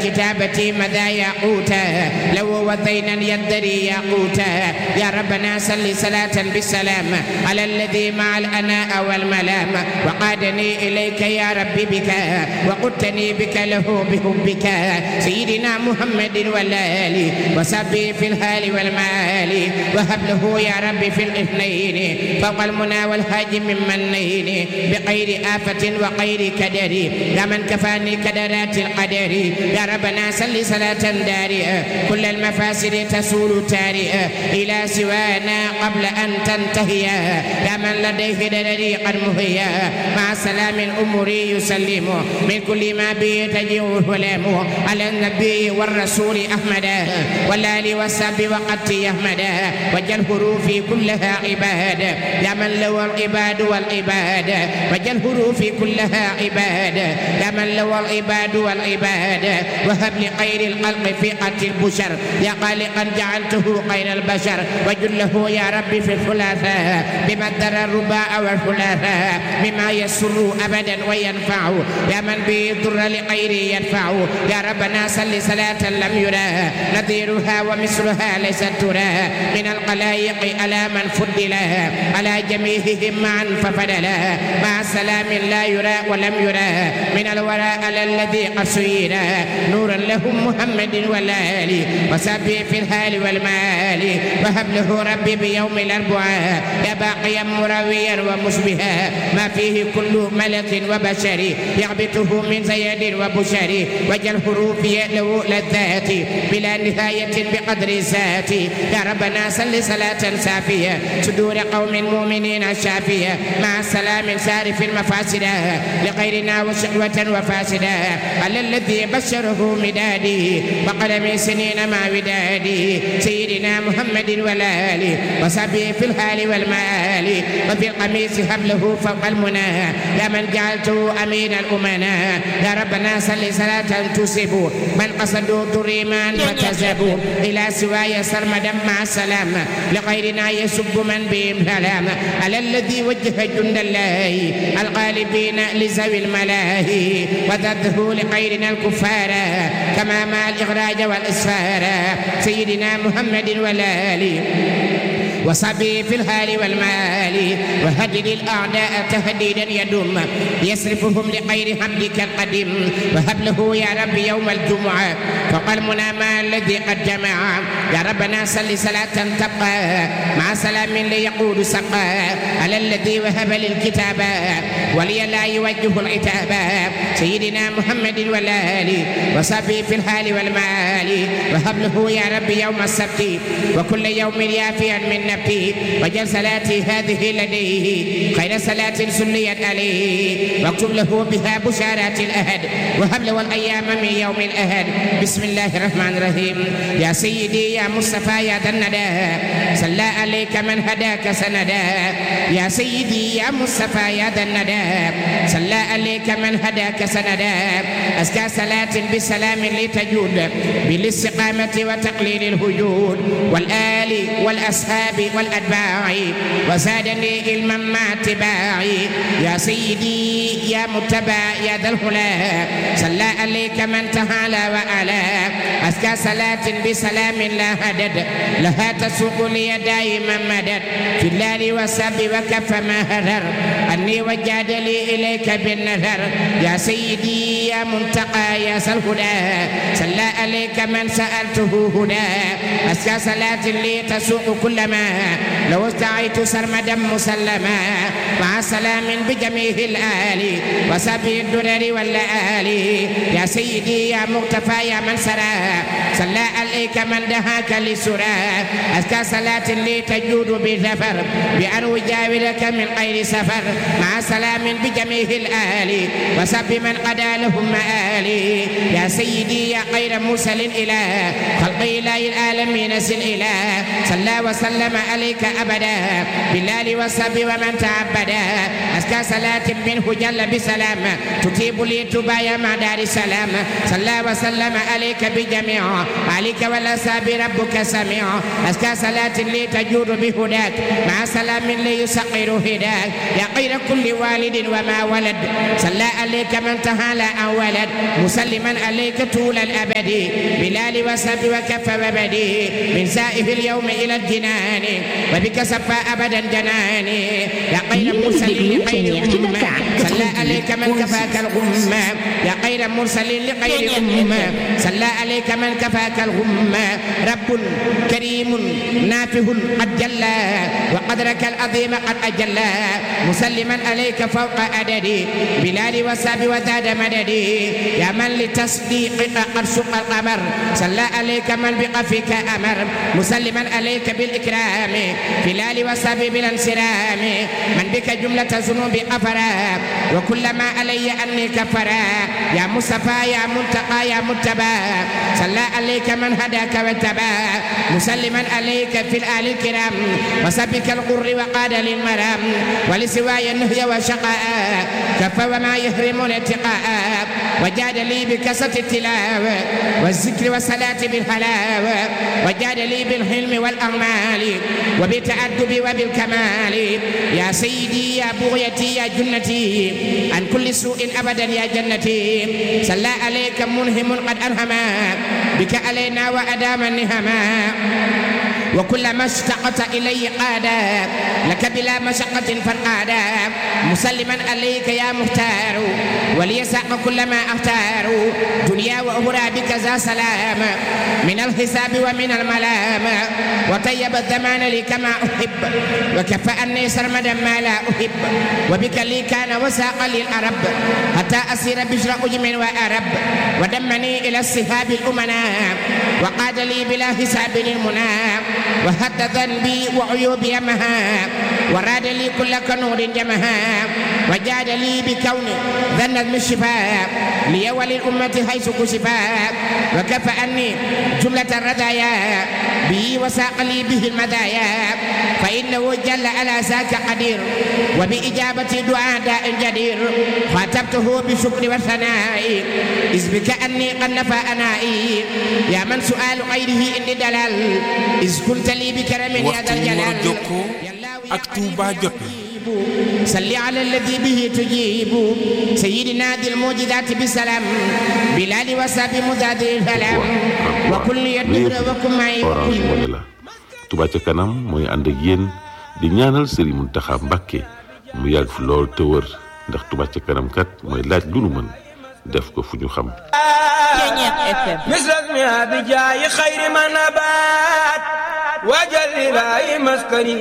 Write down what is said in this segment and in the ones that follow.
كتابتي مدى ياقوتا لو وطينا يدري ياقوتا يا ربنا صل صلاة بالسلام على الذي مع الأناء والملام وقادني إليك يا ربي بك وقدتني بك له بحبك سيدنا محمد والآل وصبي في الهال والمال وهب له يا ربي في الاثنين فوق المنى والهاج من منين بغير آفة وغير كدر يا من كفاني كدرات القدر يا ربنا صل صلاة دارئة كل المفاسد تسول تارئة إلى سوانا قبل أن تنتهي يا من لديه درري قد مهيا مع سلام أمري يسلم من كل ما به تجيء الهلام على النبي والرسول أحمد والآل والسب وقد يحمد وجل حروفي كلها عباد يا من له العباد والعباد وجل حروفي كلها عباد يا من له العباد والعباد وهب لخير الخلق في قتل البشر يا خالقا جعلته خير البشر وجله يا ربي في الثلاثاء بمدر الرباع والثلاثاء مما يسر ابدا وينفع يا من به ضر لغيره يدفع يا ربنا صل صلاة لم يرى نظيرها ومثلها ليست ترى من الخلائق على من فضل على جميعهم معا ففضل مع سلام لا يرى ولم يرى من الورى على الذي قد سير نورا لهم محمد والآل وسبي في الهال والمال وهب له ربي بيوم الأربعاء يا باقيا مرويا ومشبها ما فيه كل ملك وبشر يغبطه من زيد وبشر وجل حروف له لذات بلا نهاية بقدر ذات يا ربنا صل صلاة سافية صدور قوم مؤمنين شافية مع سلام سارف المفاسدة لغيرنا وشقوة وفاسدة على الذي بشره مدادي وقلم سنين مع ودادي سيدنا محمد والآل وصبي في الحال والمال وفي القميص حبله فوق المنى يا من جعلته أمين الأمنا يا ربنا صل صلاة تصيب من قصدوا ضريما فكذبوا إلى سواي سرمدا مع السلام لغيرنا يسب من بهم سلام على الذي وجه جند الله الغالبين لذوي الملاهي وذبه لغيرنا الكفار كما مع الإخراج والإسفار سيدنا محمد والآل وصبي في الهال والمال وهدد الأعداء تهديدا يدوم يصرفهم لغير حمدك القديم وهب له يا رب يوم الجمعة فقال منام الذي قد جمع يا ربنا صل صلاة تبقى مع سلام ليقول سقى على الذي وهب للكتاب ولي لا يوجه العتاب سيدنا محمد والآل وصبي في الحال والمال وهب له يا رب يوم السبت وكل يوم يافيا من نبتي وجل صلاتي هذه لديه خير صلاة سليت عليه واكتب له بها بشارات الأهد وهب له الأيام من يوم الأهد بسم الله الرحمن الرحيم يا سيدي يا مصطفى يا ذا الندى صلى عليك من هداك سندا يا سيدي يا مصطفى يا ذا الندى صلى عليك من هداك سندا أزكى صلاة بسلام لتجود بالاستقامة وتقليل الهجود والآل والأصحاب والأتباع وزادني علما مع اتباعي يا سيدي يا متبع يا ذا الهلا صلى عليك من تعالى وعلا أزكى صلاة بسلام لا هدد لها تسوق لي دائما مدد في الليل والسب وكف ما هدر أني وجاد لي إليك بالنذر يا سيدي يا منتقى يا ذا الهدى صلى عليك من سألته هدى أزكى صلاة لي تسوق كل ما لو استعيت سرمدا مسلما مع سلام بجميع الآل وسبي الدرر والآل يا سيدي يا مغتفى يا من سرى صلى عليك من دهاك لسرى أزكى صلاة لي تجود بظفر بأن أجاورك من غير سفر مع سلام بجميع الآل وسب من قدى لهم مآلي يا سيدي يا خير مرسل إلى خلق إله العالمين سل إله صلى وسلم عليك أبدا بالله وصحبه ومن تعبدا أزكى صلاة منه جل بسلام تتيب لي تبايا مع دار السلام صلى وسلم عليك بجميع عليك والأصحاب ربك سميع أزكى صلاة لي تجود بهداك مع سلام لي يسقر هداك يا خير كل والد وما ولد صلى عليك من تهالى عن ولد مسلما عليك طول الأبد بلال وسب وكف وبدي من سائف اليوم إلى الجنان وبك صفى أبدا جناني يا خير مرسل لخير أمة صلى عليك من كفاك الغمة يا خير مرسل لخير أمة صلى عليك من كفاك الغمة رب كريم نافه قد جلى وقدرك العظيم قد أجلى مسلما عليك فوق عددي بلال وساب وزاد مددي يا من لتصديقك قد سق القمر صلى عليك من بقفك أمر مسلما عليك بالإكرام بلال وساب بالانسرام من بك جملة ذنوب أفرا وكل ما علي أني كفرا يا مصطفى يا منتقى يا متبى صلى عليك من هداك واتبى مسلما عليك في الآل الكرام وسبك القر وقاد للمرام ولسواي النهي وشقاء كف وما يهرم الاتقاء وجاد لي بكسة التلاوة والذكر والصلاة بالحلاوة وجاد لي بالحلم والأعمال وبالتأدب وبالكمال يا سيدي يا بغيتي يا جنتي عن كل سوء أبدا يا جنتي صلى عليك منهم قد ألهما بك علينا وأدام النهما وكلما اشتقت إلي قادا لك بلا مشقة فالقادا مسلما عليك يا مختار وليساق كل ما أختار دنيا وأخرى بك ذا سلام من الحساب ومن الملام وطيب الزمان لي كما أحب وكفى أني سرمدا ما لا أحب وبك لي كان وساق لي الأرب حتى أسير بشر أجم وأرب ودمني إلى الصهاب الأمناء وقاد لي بلا حساب للمنى وهد ذنبي وعيوبي مها وراد لي كل كنور جمها وجاد لي بكون ذا النظم الشفاء لي وللأمة حيث كشفا وكفى أني جملة الرذايا به وساق لي به المدايا فإنه جل على ذاك قدير وبإجابة دعاء داء جدير خاطبته بالشكر والثناء إذ بك أني قد نفى أنائي يا من سؤال غيره إني دلال إذ كنت لي بكرم يا ذا الجلال ak Touba jot na صل على الذي به تجيب سيدنا ذي المعجزات بسلام بلال وساب مزاد الفلام وكل يدور وكن معي Orange Money la Touba ca kanam mooy ànd ak yéen di ñaanal Serigne Mountakha Mbacké mu yàgg fi lool te wër ndax Touba ca kanam kat mooy laaj lu nu mën def ko fu ñu xam مثل اسمها بجاي خير ما نبات وجل إلهي مسكني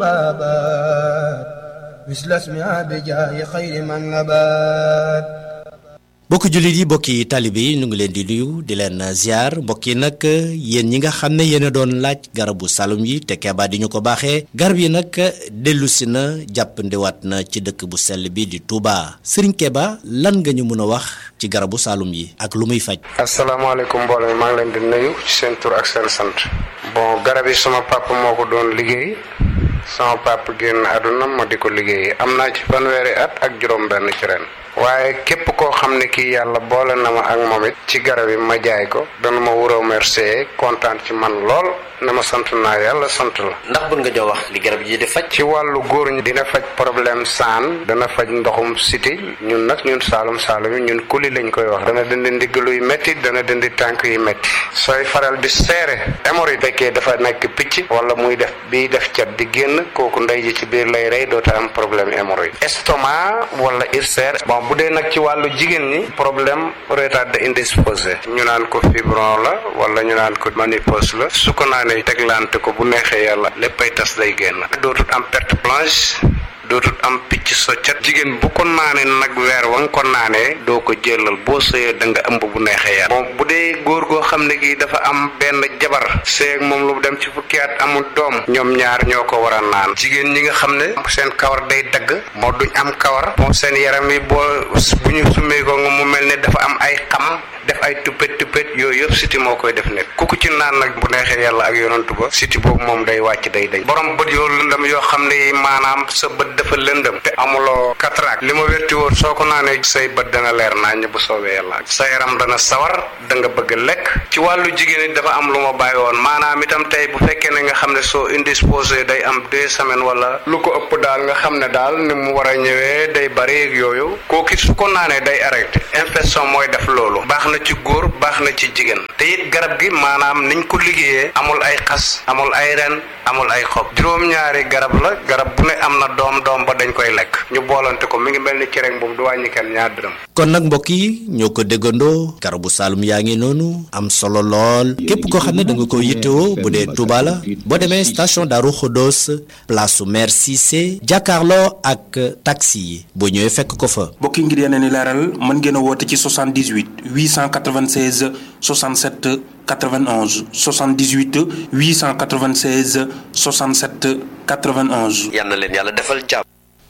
بابات مثل اسمها بجاي خير ما نبات mbokki jullit yi mbokki taalibe yi ñu ngi leen di nuyu di leen ziar mbokk yi nag yéen ñi nga xam ne yéen a doon laaj garabu salum yi te Keba di ñu ko baaxee garab yi nag dellu si na jàppandiwaat na ci dëkk bu sell bi di Touba Serigne Keba lan nga ñu mën a wax ci garabu salum yi ak lu muy faj. asalaamaaleykum mbooloo mi maa ngi leen di nuyu ci seen tur ak seen sant bon garab yi sama papa moo ko doon liggéey sama papa génn àdduna ma di ko liggéey am naa ci fanweeri at ak juróom-benn ci ren. waaye képp koo xam ne kii yàlla boole na ma ak moom it ci garab yi ma jaay ko dana ma wuroo remercier kontaan ci man lool na ma sant naa yàlla sant la. ndax bën nga jox wax li garab yi di faj. ci wàllu góor ñi dina faj problème saan dana faj ndoxum siti ñun nag ñun saalum saalum yi ñun kuli lañ koy wax dana dindi ndigg luy métti dana dindi tànk yu métti sooy faral di seere hémorroïde fekkee dafa nekk picc wala muy def biy def cat di génn kooku ndey ji ci biir lay rey doota am problème hémorroïde estomac wala ulcère bon bu dee nag ci wàllu jigéen ñi problème retardé indisposé ñu naan ko fibron la wala ñu naan ko ménopause la su ko naanee teglante ko bu neexee yàlla léppay tas day génn dootul am perte blanche dootut am picc soccat jigéen bu ko naanee nag weer wa nga ko naanee doo ko jëlal boo sëyee da nga ëmb bu neexee yàlla moom bu dee góor goo xam ne gi dafa am benn jabar seeg moom lu dem ci fukki at amul doom ñoom ñaar ñoo ko war a naan jigéen ñi nga xam ne seen kawar day dagg moo duñ am kawar moom seen yaram yi boo bu ñu summee ko nga mu mel ne dafa am ay xam def ay tuppet tuppet yooyu yëpp siti moo koy def nekk ku ko ci naan nag bu neexee yàlla ak yonantu ba siti boobu moom day wàcc day dañ borom bët yoo lëndëm yoo xam ne maanaam sa bët dafa lëndëm te amuloo cataracte li ma wérti woon soo ko naanee say bët dana leer naññ bu soobee yàlla sa yaram dana sawar da nga bëgg lekk ci wàllu jigéen it dafa am lu ma bàyyi woon maanaam itam tey bu fekkee ne nga xam ne soo indisposé day am deux semaines wala lu ko ëpp daal nga xam ne daal ni mu war a ñëwee day bari ak yooyu kooku su ko naanee day arrêté infection mooy def loolu baax na ci góor baax na ci jigéen te it garab gi maanaam niñ ko liggéeyee amul ay xas amul ay ren amul ay xob juróom-ñaari garab la garab bu ne am na doom doom ba dañ koy lekk ñu boolante ko mi ngi mel ni cere boobu du wàññi kenn ñaar dërëm. kon nag mbokk yi ñoo ko déggandoo garabu saalum yaa ngi noonu am solo lool képp koo xam ne da nga ko yittewoo bu dee Touba la boo demee station Darou Khodos place su maire Cissé jàkkaarloo ak taxi yi boo ñëwee fekk ko fa. mbokk yi ngir yeneen i leeral mën ngeen a woote ci 78 896 67 91 78 896 67 91. yal na leen yàlla defal jàmm.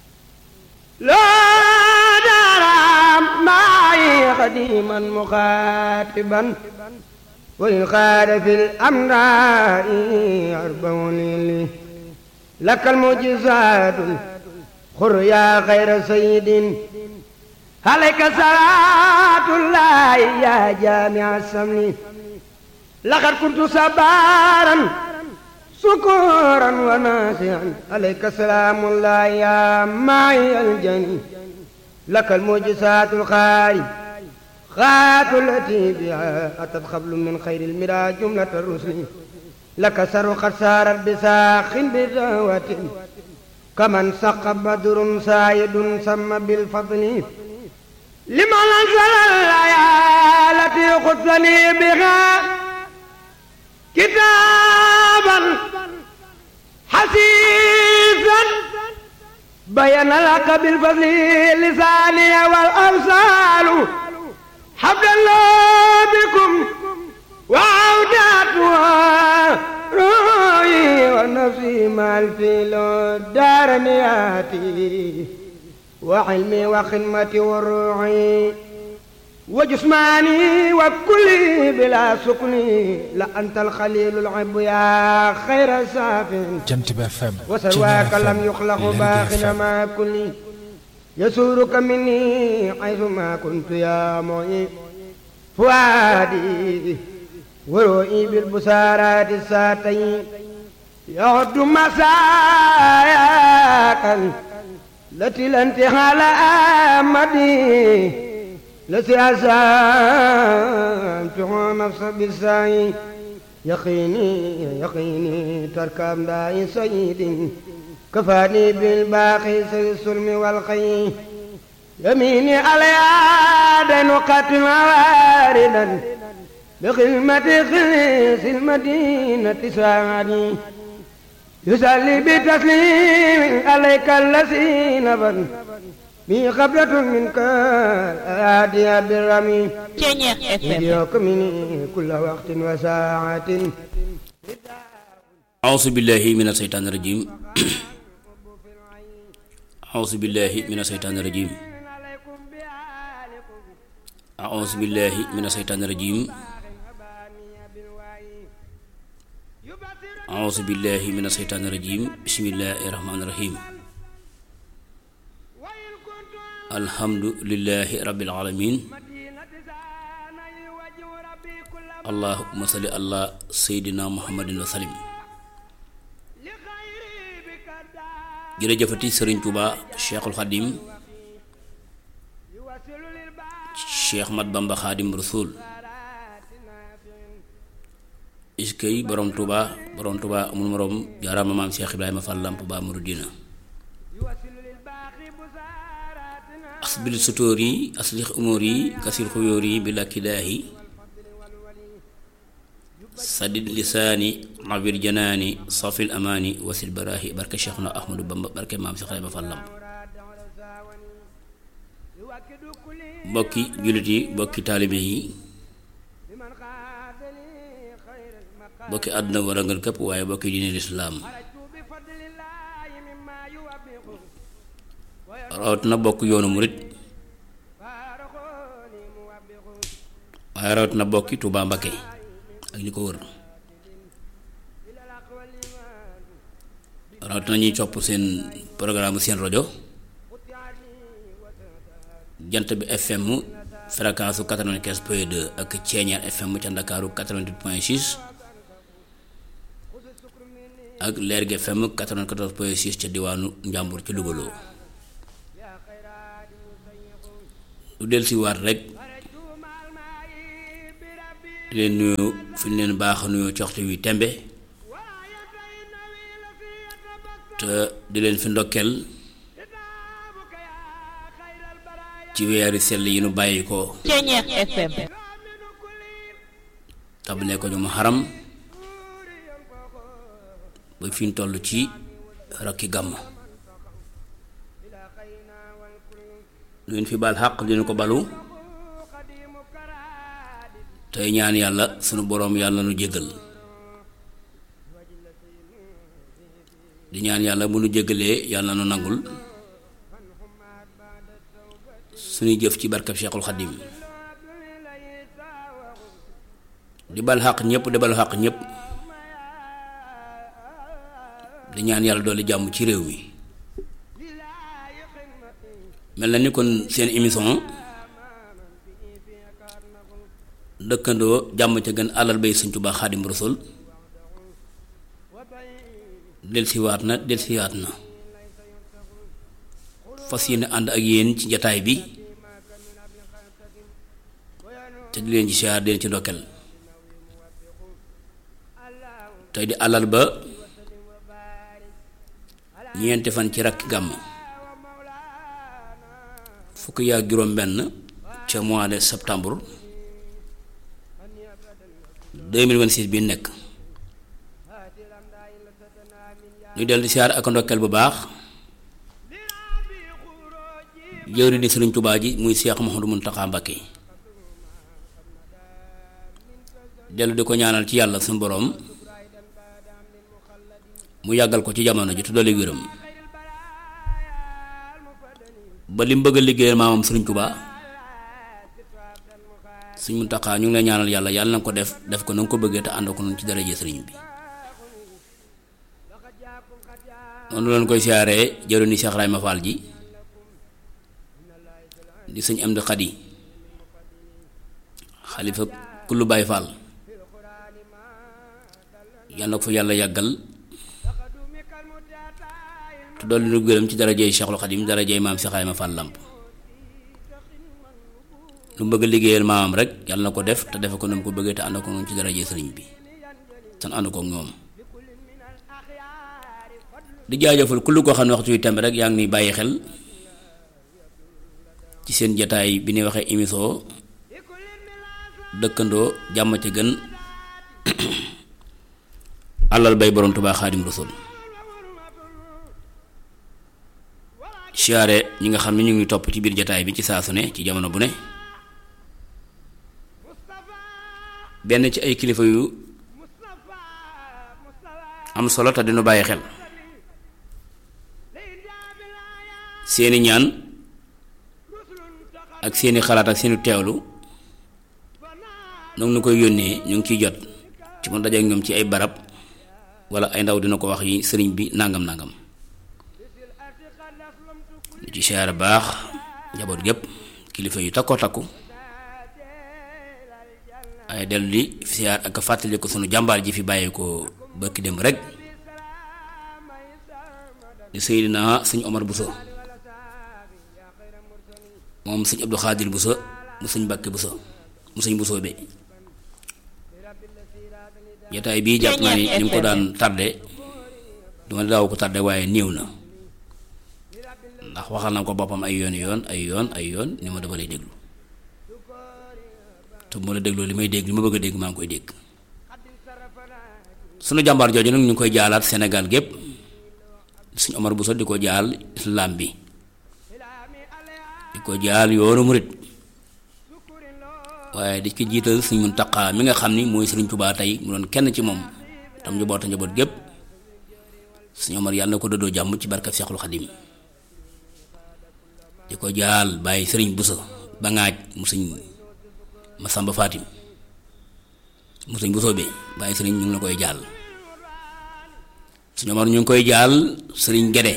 لا درام معي قديما مخاطبا وإن خاد في الأمراء أربعون لي لك المعجزات خر يا خير سيد عليك صلاة الله يا جامع السمن لقد كنت صبارا سكورا وناسعا عليك سلام الله يا معي الجني لك المعجزات الخارج خات التي بها أتت خبل من خير المرى جملة الرسل لك سر قد سارت بساخ بدعوة كمن سق بدر سايد سم بالفضل لمن أنزل الآيات التي خذني بها كتابا حسيسا بين لك بالفضل لساني والأمثال حبل الله بكم وعوداتها روحي ونفسي مع الفيل دار نياتي وعلمي وخدمتي وروحي وجسماني وكلي بلا سكني لأنت الخليل العب يا خير ساف جنت بفم وسواك لم يخلق باخنا ما كلي يسورك مني حيث ما كنت يا معي فؤادي ورؤي بالبسارات الساتين يعد مساياك التي لا انتهى لها أمدي التي أسامتها نفس بالسعي يقيني يقيني تركب داعي سيد كفاني بالباقي سي السلم والخي يميني على دين قتل واردا بخدمة خليس المدينة ساعدي يسلي بتسليم عليك الذي نبل بي خبرة منك آدي بالرمي يديك مني كل وقت وساعة أعوذ بالله من الشيطان الرجيم أعوذ بالله من الشيطان الرجيم أعوذ بالله من الشيطان الرجيم أعوذ بالله من الشيطان الرجيم بسم الله الرحمن الرحيم الحمد لله رب العالمين اللهم صل على سيدنا محمد وسلم jërëjëfati sëriñ Tuuba cheikhul xadim cheikh mat bamba xaadim rasul iskay borom Tuuba borom Tuuba amul morom jaaraama maam cheikh ibrahima fall lamp ba muridina asbil sutóor yi aslix umóor yi kasir xuyóor yi bi lakkilaahi sadid lisaani nawir janaani safil amaani wasil baraahi barke Cheikhuna Ahmadou Bamba barke maam Cheikh Ibrahima Fall Lamp mbokki jullit yi mbokki taalibe yi mbokki àdduna war a ngeen képp waaye mbokki diine lislaam rawat na bokk yoonu murit waaye rawat na bokki Tuubaa Mbakke ak ñi ko wër rawat na ñuy copp seen programme seen rajo jant bi FM fréquence su 95 point 2 ak Ceeñeer FM ca Ndakaaru 88 point 6 ak Lergui FM 94 point 6 ca diwaanu Njàmbur ci Louga loo lu del si waat rek di leen nuyu fi ñu leen baax nuyu ci waxtu wi tembe te di leen fi ndokkeel ci weeri sell yi nu bàyyi ko Ceeñeer FM tabale ko ñu mu xaram ba fi ñu toll ci rakki gàmm lu ngeen fi baal xàq dina ko balu tey ñaan yàlla sunu boroom yàlla nu jéggal di ñaan yàlla bu nu jéggalee yàlla nu nangul suñuy jëf ci barkab Cheikhul Xadim di bal xaq ñëpp di bal xaq ñëpp di ñaan yàlla doole jàmm ci réew mi mel na ni kon seen émission dëkkandoo jàmm ca gën alal bay Sëñ Tuubaa Xaadim Rasuul delsiwaat na delsiwaat na fas yéene ànd ak yéen ci jataay bi te di leen ci siyaar di leen ci ndokkeel tey di alal ba ñeenti fan ci rakki gàmm fukki yaa juróom benn ca mois de septembre 2026 bi nekk ñu del di siyaar ak ndokkeel bu baax jëwri di Sëriñ Tubaa ji muy Seex Muhammadu Muntaxa Mbakke dellu di ko ñaanal ci yàlla suñu boroom mu yàggal ko ci jamono ji tuddali wéram ba li mu bëgg a liggéeyal maamam Sëriñ Tubaa Sëriñ Muntaxa ñu ngi lay ñaanal yàlla yàlla na ko def def ko na nga ko bëggee te ànd ko noonu ci daraje sëriñ bi noonu leen koy siyaaree jëwri ni Seex Ibrahima Fall ji di sëñ Amdi Xadi xalifa kullu Baay Faal yal na ko fa yàlla yàggal te dolli nu gërëm ci darajey Cheikhul Xadim darajey maam Seex Ibrahima Fall Lamp lu bëgg a liggéeyal maamam rek yàlla na ko def te defe ko na mu ko bëggee te ànd ko noonu ci darajey sëriñ bi san ànd ko ñoom di jaajëfal kullu koo xam ne waxtu wi temb rek yaa ngi ni bàyyi xel ci seen jataay bi ñuy waxee émission dëkkandoo jàmm ca gën alal bay borom Tuubaa Xaadim Rasuul siyaare ñi nga xam ne ñu ngi topp ci biir jataay bi ci saa su ne ci jamono bu ne benn ci ay kilifa yu am solo te dinu bàyyi xel seeni ñaan ak seeni xalaat ak seeni teewlu noonu nu koy yónnee ñu ngi ciy jot ci mu dajeek ñoom ci ay barab wala ay ndaw dina ko wax yi sëriñ bi nangam nangam lu ci siyaare baax njaboot gépp kilifa yu takkoo takku ay dellu di siyaar ak fàttali ko sunu jàmbaar ji fi bàyyi ko bëkki dem rek di Seydina sëñ Omar Bousso moom sëñ Abdou Khadir Bousso mu sëñ Mbàkke Bousso mu sëñ Bousso be jataay bii jàpp naa ni ni mu ko daan tardé duma daaw ko tardé waaye néew na ndax waxal na ko boppam ay yoon yoon ay yoon ay yoon ni ma dama lay déglu te bu ma la dégloo li may dégg li ma bëgg a dégg maa ngi koy dégg sunu jàmbaar jooju nag ñu ngi koy jaalaat Sénégal gépp suñu Omar Bousso di ko jaal islam bi di ko jaal yoonu murit waaye di ko jiital suñ Muntaxa mi nga xam ni mooy Sëriñ Tuubaa tey mu doon kenn ci moom tam njaboota njaboot gépp suñu Omar yàlla na ko dëddoo jàmm ci barkab Seexul Xadim di ko jaal bàyyi Sëriñ Bousso ba ngaaj mu sëñ Masamba Fatim mu sëñ Bousso bi bàyyi sëriñ ñu ngi la koy jaal suñu Omar ñu ngi koy jaal sëriñ Gede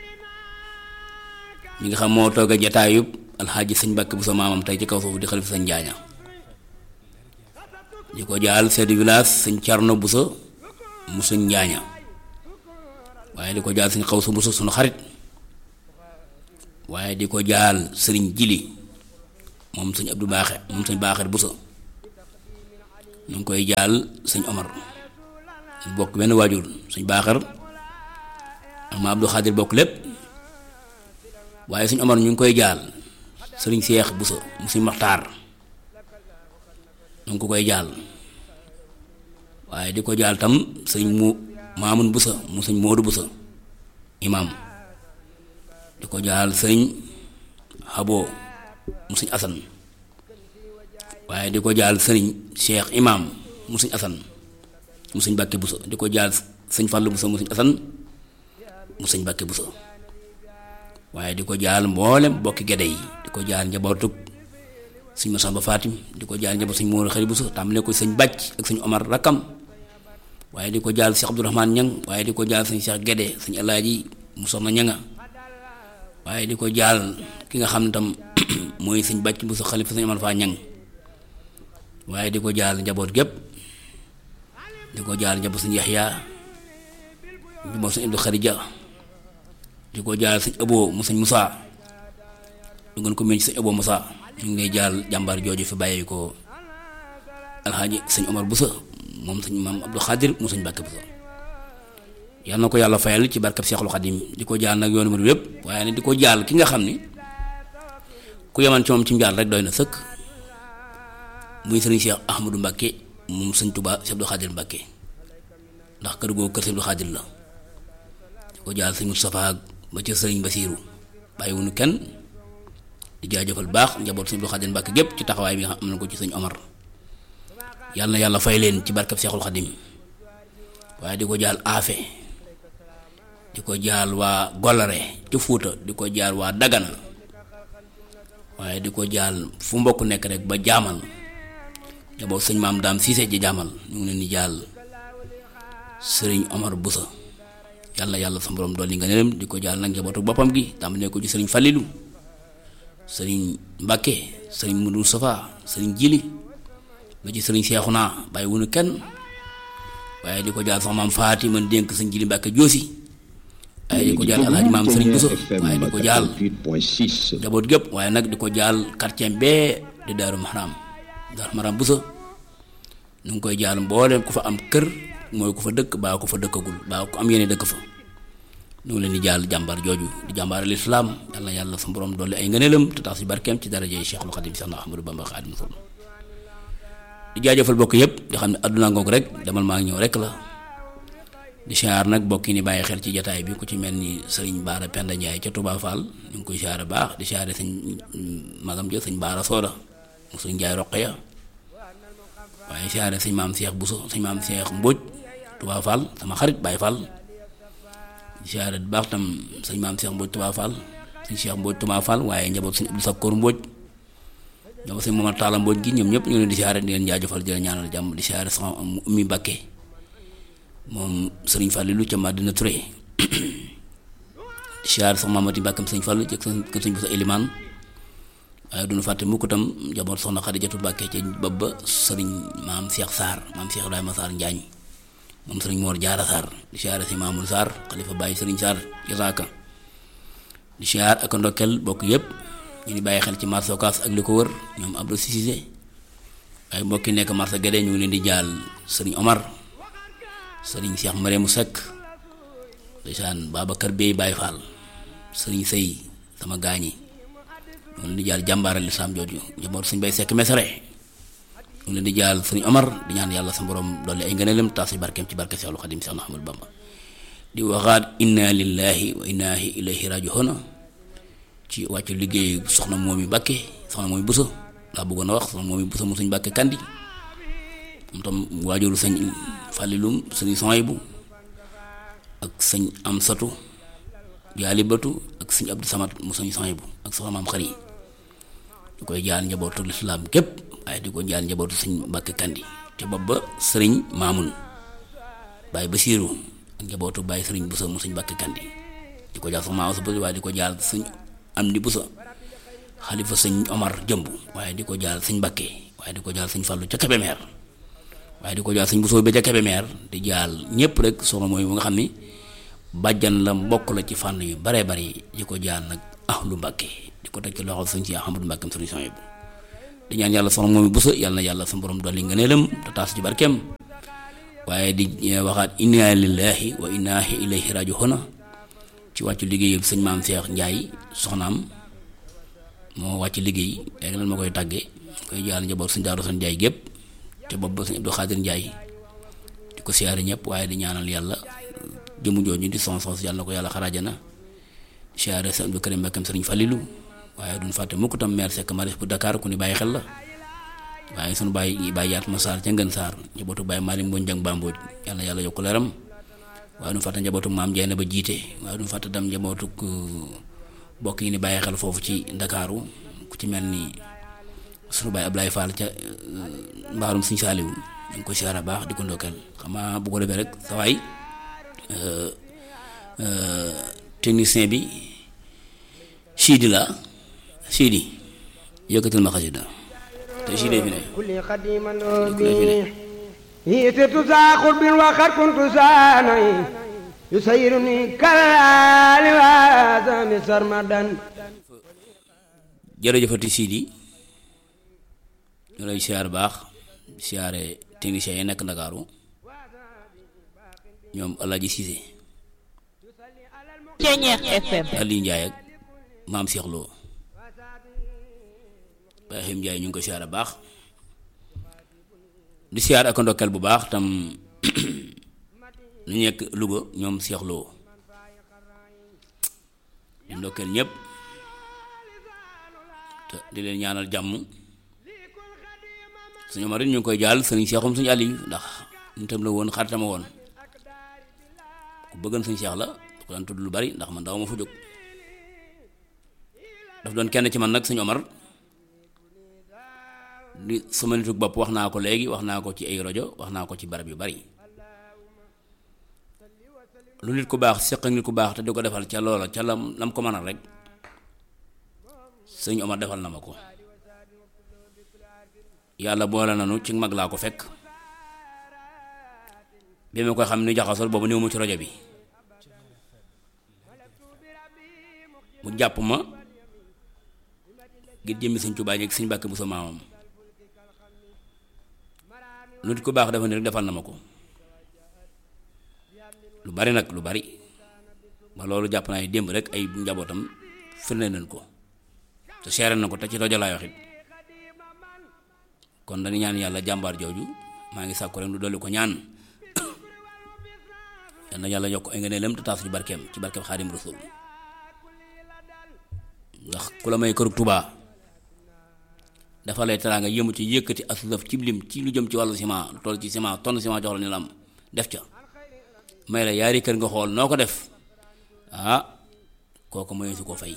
mi nga xam moo toog a jataayub alxaaji sëñ Mbàkke Bousso maamam tey ci kaw foofu di xalifa sëñ Njaaña di ko jaal chef de village sëñ Carno Bousso mu sëñ Njaaña waaye di ko jaal sëñ Xawsu Bousso sunu xarit waaye di ko jaal sëriñ Jili moom sëñ Abdou Baaxe moom sëñ Baaxeer Bousso ñu ngi koy jaal sëñ Omar ñu bokk benn waajur sëñ Baaxeer ak ma Abdou Xaadir bokk lépp waaye sëñ Omar ñu ngi koy jaal sëriñ Seex Bousso mu sëñ Maxtaar ñu ngi ko koy jaal waaye di ko jaal tam sëñ mu Maamun Bousso mu sëñ Moodu Bousso imaam di ko jaal sëñ Xabo mu sëñ Asan waaye di ko jaal sëriñ Cheikh Imam mu sëñ Asan mu sëñ Bàkke Bousso di ko jaal sëñ Fàllu Bousso mu sëñ Asan mu sëñ Bàkke Bousso waaye di ko jaal mboolem bokki gede yi di ko jaal njabootug sëñ Masamba Fatim di ko jaal njaboot sëñ Moodu Xari Bousso tàmbale ko sëñ Bàcc ak sëñ Omar rakkam waaye di ko jaal Cheikh Abdourahmane Ñang waaye di ko jaal sëñ Cheikh Gede sëñ Alaaji mu soxna ñanga waaye di ko jaal ki nga xam ne tam mooy sëñ Bàcc Bousso xalifa sëñ Omar Faa Ñang waaye di ko jaal njaboot gépp di ko jaal njaboot sëñ Yaxya njaboot sëñ Abdou Xarija di ko jaal sëñ Abo mu sëñ Musaa du ngeen ko mën ci sëñ Abo Musaa ñu ngi lay jaal jàmbaar jooju fi bàyyi ko alxaaji sëñ Omar Bousso moom sëñ maam Abdou Xaadir mu sëñ Bàkke Bousso yal na ko yàlla fayal ci barkab Seexul Xadim di ko jaal nag yoonu murid yépp waaye nag di ko jaal ki nga xam ni ku yeman ci moom ci njaal rek doy na sëkk muy sëriñ Cheikh Ahmadou Mbacke moom sëñ Touba Cheikh Abdou Khadir Mbacke ndax kër googu kër Cheikh Abdou Khadir la di ko jaal sëñ Moustapha ba ci sëriñ Basiiru bàyyiwuñu kenn di jaajëfal baax njaboot sëñ Abdou Khadir Mbacke gépp ci taxawaay bi nga xam am na ko ci sëñ Omar yàlla na yàlla fay leen ci barkab Seexul Xadim waaye di ko jaal Afe di ko jaal waa Golare ci Fuuta di ko jaal waa Dagana waaye di ko jaal fu mbokk nekk rek ba jaamal njaboot sëñ maam daam siise ji jaamal ñu ngi leen di jaal sëriñ Omar Bousso yàlla yàlla sa borom dolli nga nelam di ko jaal nag njabootu boppam gi tàmbalee ko ci sëriñ Falilu sëriñ Mbàkke sëriñ Mudu Safa sëriñ Jili ba ci sëriñ Seexuna bàyyi wunu kenn waaye di ko jaal sax maam Faati man dénk sëñ Jili Mbàkke Joosi waaye di ko jaal alaaji maam sëriñ Bousso waaye di ko jaal njaboot gépp waaye nag di ko jaal quartier bee di Daaru Mahram Daaru Mahram Bousso ñu ngi koy jaal mbooleem ku fa am kër mooy ku fa dëkk baa ku fa dëkkagul baa ku am yéene dëkk fa ñu ngi leen di jaal jàmbaar jooju di jàmbaar lislaam yàlla yàlla sa borom dolli ay ngëneelam te tax si barkeem ci daraje Cheikhul Khadim Cheikh na Ahmadou Bamba Khadim Rasul di jaajëfal bokk yëpp di xam ne àdduna ngoog rek demal maa ngi ñëw rek la di siyaar nag bokk yi ni bàyyi xel ci jataay bi ku ci mel ni sëriñ Baara Penda Ndiaye ca Touba Fall ñu ngi koy siyaare baax di siyaare sëñ magam ja sëñ Baara Sooda mu sëñ Ndiaye Roqeya waaye siyaare sëñ maam Cheikh Bousso sëñ maam Cheikh Mbóoj Touba Fall sama xarit Baye Fall di siyaare bu baax tam sëñ maam Cheikh Mbóoj Touba Fall sëñ Cheikh Mbóoj Touba Fall waaye njaboot sëñ Abdou Sakkoor Mbóoj njaboot sëñ Momar Talla Mbóoj gi ñoom ñëpp ñu leen di siyaare di leen jaajëfal di leen ñaanal jàmm di siyaare sama ummi Mbàkke moom sëriñ Fallilou ca Madina Touré di siyaare sax Mamati Mbàkkam sëñ Fall jëkk kër sëñ Bousso Eliman waaye duñu fàtte mukk tam njaboot soxna Xadijatu Mbàkke ca bopp ba sëriñ maam Cheikh Sarr maam Cheikh Ibrahima Sarr Njaañ moom sëriñ Moor Jaara Sarr di siyaare si Mamoul Sarr xalifa bàyyi sëriñ Sarr jasaaka di siyaar ak ndokkel bokk yépp ñu ngi bàyyi xel ci marché Ocass ak li ko wër ñoom Abdou Cissé waaye mbokki nekk marché Guédé ñu ngi leen di jaal sëriñ Omar sëriñ Cheikh Maremu Seck ndeysaan Babacar Bey Baye Fall sëriñ Sëy sama gaañi ñu leen di jaal jàmbaaral lislaam jooju njaboot suñ bay sekk mesare ñu leen di jaal sëriñ Omar di ñaan yàlla sa borom dolli ay ngëneelam taas ci barkeem ci barke Seexul Xadim Seex Ahmadu Bamba di waxaat inna lillahi wa inna ilayhi raji'un ci wàccu liggéey soxna moomi Mbàkke soxna moomi Buso laa bëggoon a wax soxna moomi Buso mu suñ Mbàkke kandi moom tam waajuru sëñ Fàllilum sëñ Sohaybu ak sëñ Amsatu Jaalibatu ak sëñ Abdou Samad mu sëñ Sohaybu ak soxna maam xari di koy jaal njabootu lislaam képp waaye di ko jaal njabootu sëñ Mbàkke kandi te bopp ba sëriñ Maamun Baay Basiiru ak njabootu Baay sëriñ Buso mu sëñ Mbàkke kandi di ko jaal soxna Maawa Buso waaye di ko jaal sëñ Amdi Buso xalifa sëñ Omar jëmb waaye di ko jaal sëñ Mbàkke waaye di ko jaal sëñ Fàllu ca Kebemeer waaye di ko jaal sëñ Buso bi ca Kebemeer di jaal ñépp rek soxna mooy mu nga xam ni bàjjan la mbokk la ci fànn yu baree bari di ko jaal nag ahlu Mbàkke di ko teg ci loxo sëñ si Ahmadu Mbàkke sëriñ Sohaybu di ñaan yàlla soxna moomi Buso yàlla na yàlla sa borom dolli ngëneelam te taas ci barkeem waaye di waxaat inna lillahi wa inna ilayhi raji'un ci wàccu liggéey sëñ maam Seex Njaay soxnaam moo wàcc liggéey léegi lan ma koy tàggee koy jaal njaboot sëñ Daaru San Njaay gépp te bopp ba sëñ Abdou Xaadir Njaay di ko siyaare ñëpp waaye di ñaanal yàlla jëmu jooju di son sos yàlla na ko yàlla xaraajana siyaare sëñ Abdou Karim Mbakkam sëriñ Falilu waaye duñ fàtte mukk tam maire Seck Maris bu Dakar ku ni bàyyi xel la waaye sunu bàyyi bàyyi yaat ma saar ca ngën saar njabootu bàyyi Maalim Mbooj Jang Bambooj yàlla yàlla yokk leeram waaye duñ fàtte njabootu maam Jeene ba jiite waaye duñ fàtte tam njabootu bokk yi ni bàyyi xel foofu ci ndakaaru ku ci mel ni sunu baay Ablaye Fall ca mbaarum Sëñ Saaliwu ñu ngi ko siyaara baax di ko ndokkeel xam nga bu ko defee rek sa waay technicien bi Sidi la Sidi yëkkatal ma xasida te Sidi fi ne kulli xadiman bi hiisitu saa xurbin waxat kuntu saanay yusayruni kalaali waasami sarmadan jërëjëfati Sidi ñu lay siyaar baax siyaare technicien yi nekk Ndakaaru ñoom Alaaji Cissé Ceñeex FM Aliou Ndiaye ak maam Cheikh Lo Ibrahim Ndiaye ñu ngi ko siyaare baax di siyaar ak ndokkeel bu baax tam lu nekk Louga ñoom Cheikh Lo di ndokkeel ñëpp te di leen ñaanal jàmm suñu Omar it ñu ngi koy jaal sëriñ Cheikhum suñu Aliou ndax ñu tam la woon xaritama woon ku bëggan suñu Cheikh la ko daan tudd lu bari ndax man daaw ma fa jóg daf doon kenn ci man nag suñu Omar di sama nituk bopp wax naa ko léegi wax naa ko ci ay rajo wax naa ko ci barab yu bari lu nit ku baax seq ak nit ku baax te di ko defal ca loola ca lam lam ko mënal rek sëñ Omar defal na ma ko yàlla boole nanu ci mag laa ko fekk bi ma koy xam ni jaxasol boobu néew mu ci rajo bi mu jàpp ma ngir jëmmi sëñ Tuubaa ak sëñ Mbàkke bu sa maamam lu nit ku baax dafa ni rek defal na ma ko lu bari nag lu bari ba loolu jàpp naa ne démb rek ay njabootam firnde nañ ko te seere na ko te ci rajo laay wax it kon dañu ñaan yàlla jàmbaar jooju maa ngi sàkku rek lu dolli ko ñaan yal na yàlla yokk ay ngëneelam te taas ci barkeem ci barkeem xaadim rasul ndax ku la may kërug tubaa dafa lay teraanga yëmu ci yëkkati aslaf ci lim ci lu jëm ci wàllu ciment lu toll ci ciment tonn ciment jox la ni la am def ca may la yaari kër nga xool noo ko def ah kooku mooy su ko fay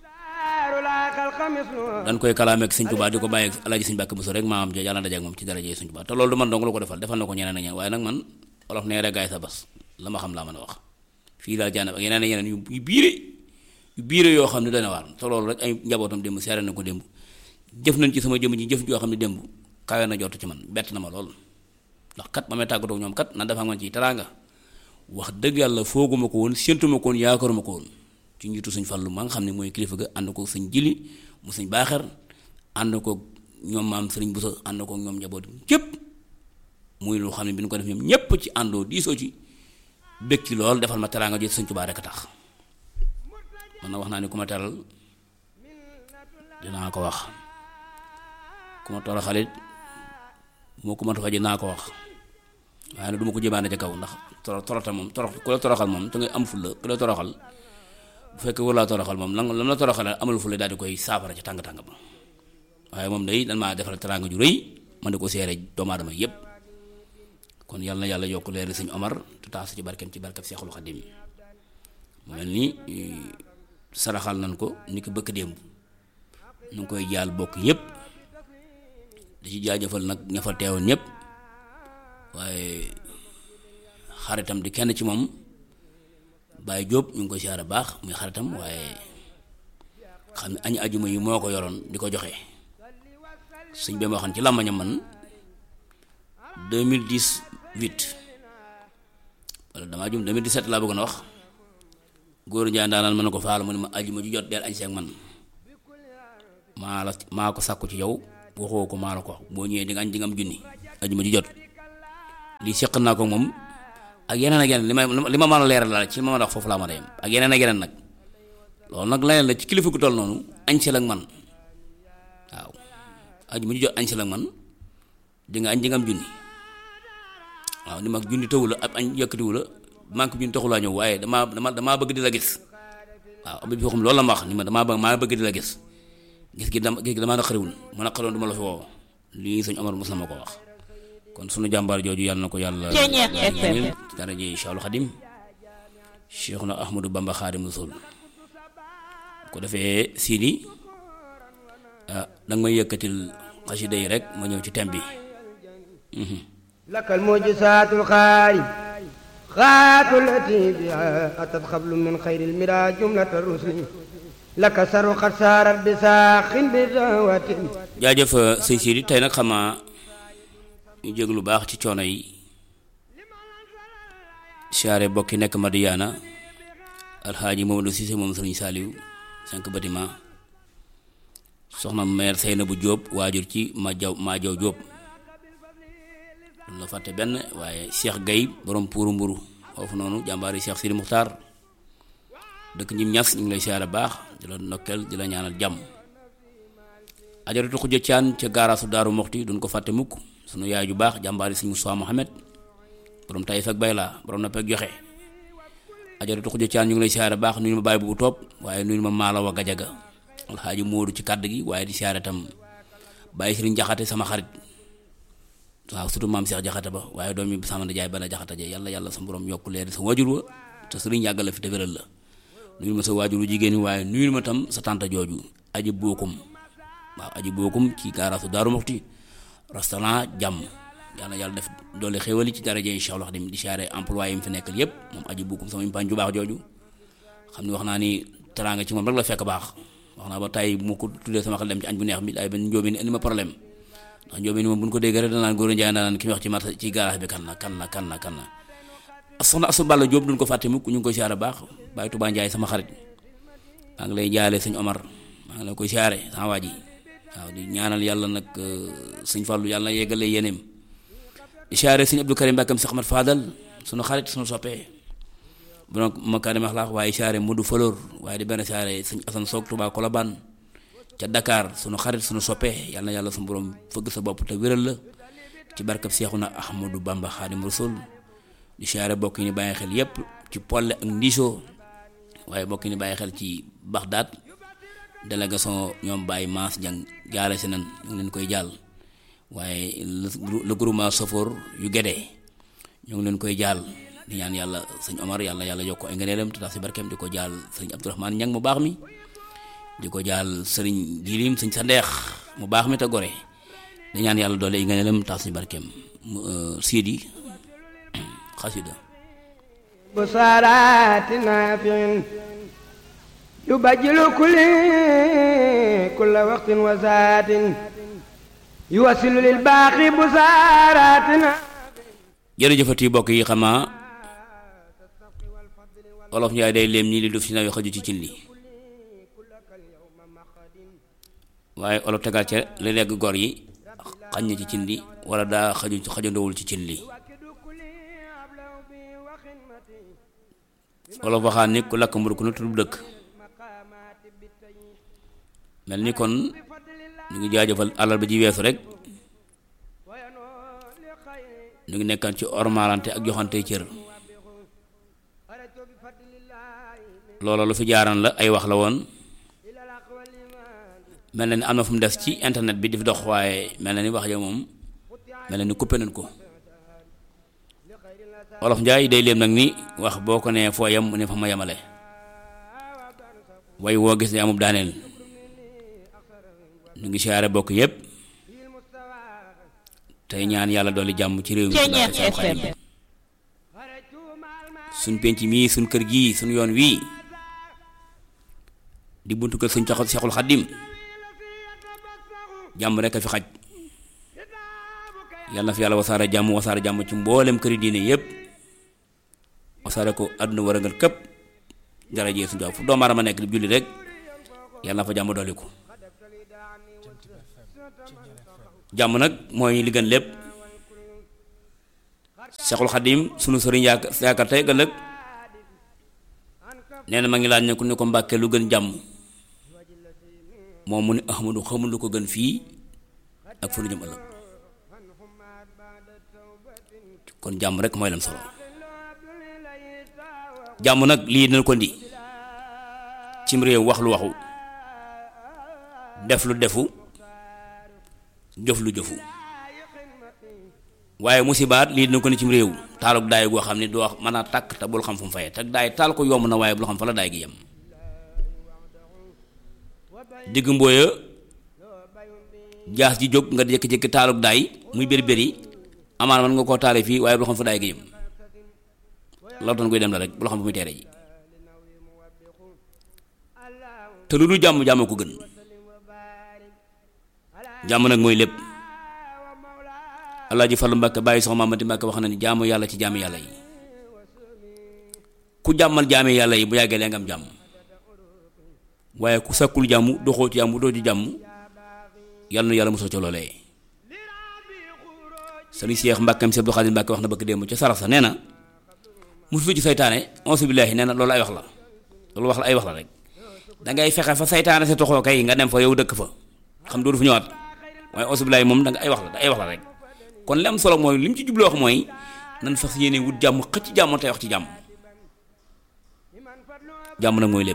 dan koy kalaameek sëñ Tuubaa di ko bàyyi alaaji sëñ Mbàkke Buso rek maam ja yàlla dajeek moom ci daraje sëñ Tuubaa te loolu du man dong la ko defal defal na ko ñeneen ak ñeneen waaye nag man olof nee rek gaay sa bas la ma xam laa mën a wax fii daal jaanab ak yeneen ak yeneen yu biire yu biire yoo xam ne dana waar te loolu rek ay njabootam démb seere na ko démb jëf nañ ci sama jëmm ji jëf joo xam ne démb kawe na jot ci man bett na ma lool ndax kat ma may tàggatoo ñoom kat na dafa man ci teraanga wax dëgg yàlla fooguma ko woon séntuma ko woon yaakaaruma ko woon ci njiitu sëñ Fallu ma nga xam ne mooy kilifa ga ànd ko sëñ Jili mu sëñ Baaxar ànd ko ñoom maam sëriñ Buso ànd ko ñoom njaboot képp muy lu xam ne bi ñu ko def ñoom ñépp ci àndoo diisoo ci bëgg ci lool defal ma teraanga jot sëñ Tuubaa rek a tax man na wax naa ne ku ma teral dinaa ko wax ku ma toroxalit bu ma ko mënta faje naa ko wax waaye nag du ma ko jëmaane ca kaw ndax toro toroxal moom torox ku la toroxal moom te nga am fulla ku la toroxal bu fekkee war laa toroxal moom lan lan la toroxal amul fulla daal di koy saafara ca tàng-tàng ba waaye moom day dan maa defal teraanga ju rëy man di ko seere doomu aadama yépp kon yàlla na yàlla yokk leeri sëñ Omar te taas ci barkeem ci barkeem Seexul Xadim mu mel ni saraxal nañ ko ni ko bëkk démb nu ngi koy jaal bokk yépp di ci jaajëfal nag ña fa teewoon ñépp waaye xaritam di kenn ci moom Baye Diop ñu ngi koy siyaare baax muy xaritam waaye xam ne añu ajuma yi moo ko yoroon di ko joxe suñ bee ma waxoon ci làmbañam man 2018 wala damaa jum 2017 laa bëggoon a wax góor njaay daanaan mën na ko faal mu ne ma ajuma ju jot deel añ seeg man maa la maa ko sàkku ci yow waxoo ko maa la ko boo ñëwee di nga añ di nga am junni ajuma ju jot lii seq naa ko moom ak yeneen ak yeneen li ma li ma mën a leeral la ci ma mën a wax foofu laa ma dem ak yeneen ak yeneen nag loolu nag leneen la ci kilifa gu toll noonu añ si ak man waaw ajuma ju jot añ si ak man di nga añ di nga am junni waaw ni mag junni tëwu la ab añ yëkkatiwu la manque junni taxulaa ñëw waaye damaa dama damaa bëgg di la gis waaw am bi xam loolu la ma wax ni ma damaa bëgg maa bëgg di la gis gis gi dama gis gi damaa naqariwul ma naqariwoon du ma la fi woo lii sëñ Omar mos na ma ko wax kon sunu jàmbaar jooju yàlla na ko yàlla ñaanal ci daraje Cheikhul Xadim Cheikh na Ahmadou Bamba Xaadim Rasul ko defee siini ah danga may yëkkatil xasida yi rek ma ñëw ci thème bi لك المعجزات الخارج خات التي بها أتت قبل من خير المرى جملة الرسل لك سر قد سارت بساخ بدعوة jaajëf sëñ Sidi tey nag xamaa ñu jég lu baax ci coono yi siyaare bokki nekk Madiyaana alxaaji Mamadou Cissé moom sëriñ Saaliw cinq bâtiment soxna meer Seynabu Jóob waajur ci ma jaw maa jaw Jóob la fàtte benn waaye Cheikh Gay borom puuru mburu foofu noonu jàmbaar yi Cheikh Sidi Muxtaar dëkk ñim ñas ñu ngi lay siyaare baax di la ndokkeel di la ñaanal jàmm ajaratu xuja caan ca gaaraasu daaru moxti duñ ko fàtte mukk sunu yaay ju baax jàmbaar yi sëñ Moussa Mohamed borom tay fekk bay laa borom na pek joxe ajaratu xuja caan ñu ngi lay siyaare baax nuyu ma bàyyi bu toog waaye nuyu ma maala wa gajaga alxaaji Moodu ci kàdd gi waaye di siyaare tam bàyyi sëriñ jaxate sama xarit waaw surtout maam Cheikh jaxate ba waaye doom yi sama jaay bana jaxate ja yàlla yàlla sa borom yokk leer sa waajur wa te sëriñ yàggal la fi te wéral la nuyu ma sa waajuru jigéen ñi waaye nuyu ma tam sa tante jooju aji bookum waaw aji bookum ci gaaraasu daaru moxti restaurant jàmm yàlla yàlla def doole xéwali ci daraje incha allah di siyaare employé yi mu fi nekkal yépp moom aji bookum sama impaañ ju baax jooju xam ni wax naa ni teraanga ci moom rek la fekk baax wax naa ba tey mu ko tuddee sama xel dem ci añ bu neex bi ay benn njóobeen indi ma problème ndax njóobeen moom bu ñu ko déggee rek danaan góor a njaay danaan ki ñu wax ci marché ci garage bi kan la kan la kan la kan la soxna asu Balla Jóob duñ ko fàtte mukk ñu ngi koy siyaare baax bàyyi Tuubaa Njaay sama xarit maa ngi lay jaale sëñ Omar maa ngi la koy siyaare sama waa ji waaw di ñaanal yàlla nag sëñ Fàllu yàlla na yeggale yéeneem di siyaare sëñ Abdou Karim Mbàkkam Seex Ahmad Fadal sunu xarit sunu soppee bu nag makaarim axlaax waaye siyaare Modou Falor waaye di benn siyaare sëñ Asan Soog Tuubaa Kolobaan ca Dakar sunu xarit sunu soppee yàlla na yàlla sunu borom fëgg sa bopp te wéral la ci barkab Seexuna Ahmadu Bamba Xaadim Rasul di siyaare bokk yi ni bàyyi xel yépp ci Polle ak Ndiso waaye bokk yi ni bàyyi xel ci Baxdaad délégation ñoom Baye Maas Jang jaale si nan ñu ngi leen koy jàll waaye le groupement Safor yu Gédé ñu ngi leen koy jàll di ñaan yàlla sëñ Omar yàlla yàlla yokk ay ngëneelam te tax si barkeem di ko jàll sëñ Abdourahmane Ñang mu baax mi di ko jàll sëriñ Jilim sëñ sa ndeex mu baax mi te gore di ñaan yàlla doole ay ngëneelam tax si barkeem Sidi xasida بصارات نافع يبجل كل كل وقت وساعة يوصل للباقي بصارات نافع jërëjëfati bokk yi xamaa olof njaay day léem nii li duf si naw yi xaju ci cin li waaye olof tegal ca li legg gor yi xañ na ci cin li wala daa xaju xajandowul ci cin li olof waxaan ni ku lakk mburu ku ne tudd dëkk mel ni kon ñu ngi jaajëfal alal ba ji weesu rek ñu ngi nekkaan ci ormalante ak joxante cër loola lu fi jaaran la ay wax la woon mel na ni am na fu mu des ci internet bi di fi dox waaye mel na ni wax ja moom mel na ni coupé nañ ko wolof njaay day léem nag ni wax boo ko nee foo yem mu ne fa ma yemale way woo gis ne amub daaneel ñu ngi siyaare bokk yépp tey ñaan yàlla dolli jàmm ci réew mi suñ penc mii suñ kër gii suñ yoon wii di buntu kër suñ taxaw Seexul Xaddim jàmm rek a fi xaj yàlla na fi yàlla wasaare jàmm wasaare jàmm ci mboolem këri diine yépp wasaare ko àdduna war a ngal këpp dara jee suñu fu doomu aadama nekk di julli rek yàlla na fa jàmm dolli ko jàmm nag mooy li gën lépp Seexul Xaddim sunu sëriñ yaaka yaakaar tey ëllëg nee na ma ngi laaj ne ku ne ko mbàkke lu gën jàmm moom mu ne Ahmadu xamul lu ko gën fii ak fu nu jëm ëllëg kon jàmm rek mooy lam solo jàmm nag lii dina ko ndi cim réew wax lu waxu def lu defu jëf lu jëfu waaye musibaat lii dina ko ni cim réew taaluk daay goo xam ne doo wax mën a tàkk te bul xam fu mu fayee te daay taal ko yomb na waaye bul xam fa la daay gi yem digg mbooya jaas ji jóg nga jékki-jékki taaluk daay muy bëri bëri amaan man nga koo taale fii waaye bul xam fa daay gi yem loolu doon koy dem la rek bul xam fu muy teere ji te lu dul jàmm jàmm ko gën jàmm nag mooy lépp Alaaji Fallu Mbàkke bàyyi soxna Mamadi Mbàkke wax na ni jaamu yàlla ci jaamu yàlla yi ku jàmmal jaami yàlla yi bu yàggee lee nga am jàmm waaye ku sakkul jàmm doxoo ci jàmm doo ci jàmm yàlla na yàlla mosoo ca loolee sëriñ Cheikh Mbàkkam Cheikh Abdou Khadim Mbàkke wax na bëgg démb ca sarax sa nee na musu ci saytaane onsu billaahi nee na loolu ay wax la loolu wax la ay wax la rek dangay fexe fa saytaane sa toxoo kay nga dem fa yow dëkk fa xam dootu fu ñëwaat waaye onsu billaahi moom danga ay wax la ay wax la rek kon li am solo mooy li mu ci jubloo wax mooy nan fas yéene wut jàmm xëcc jàmm tey wax ci jàmm jàmm nag mooy lépp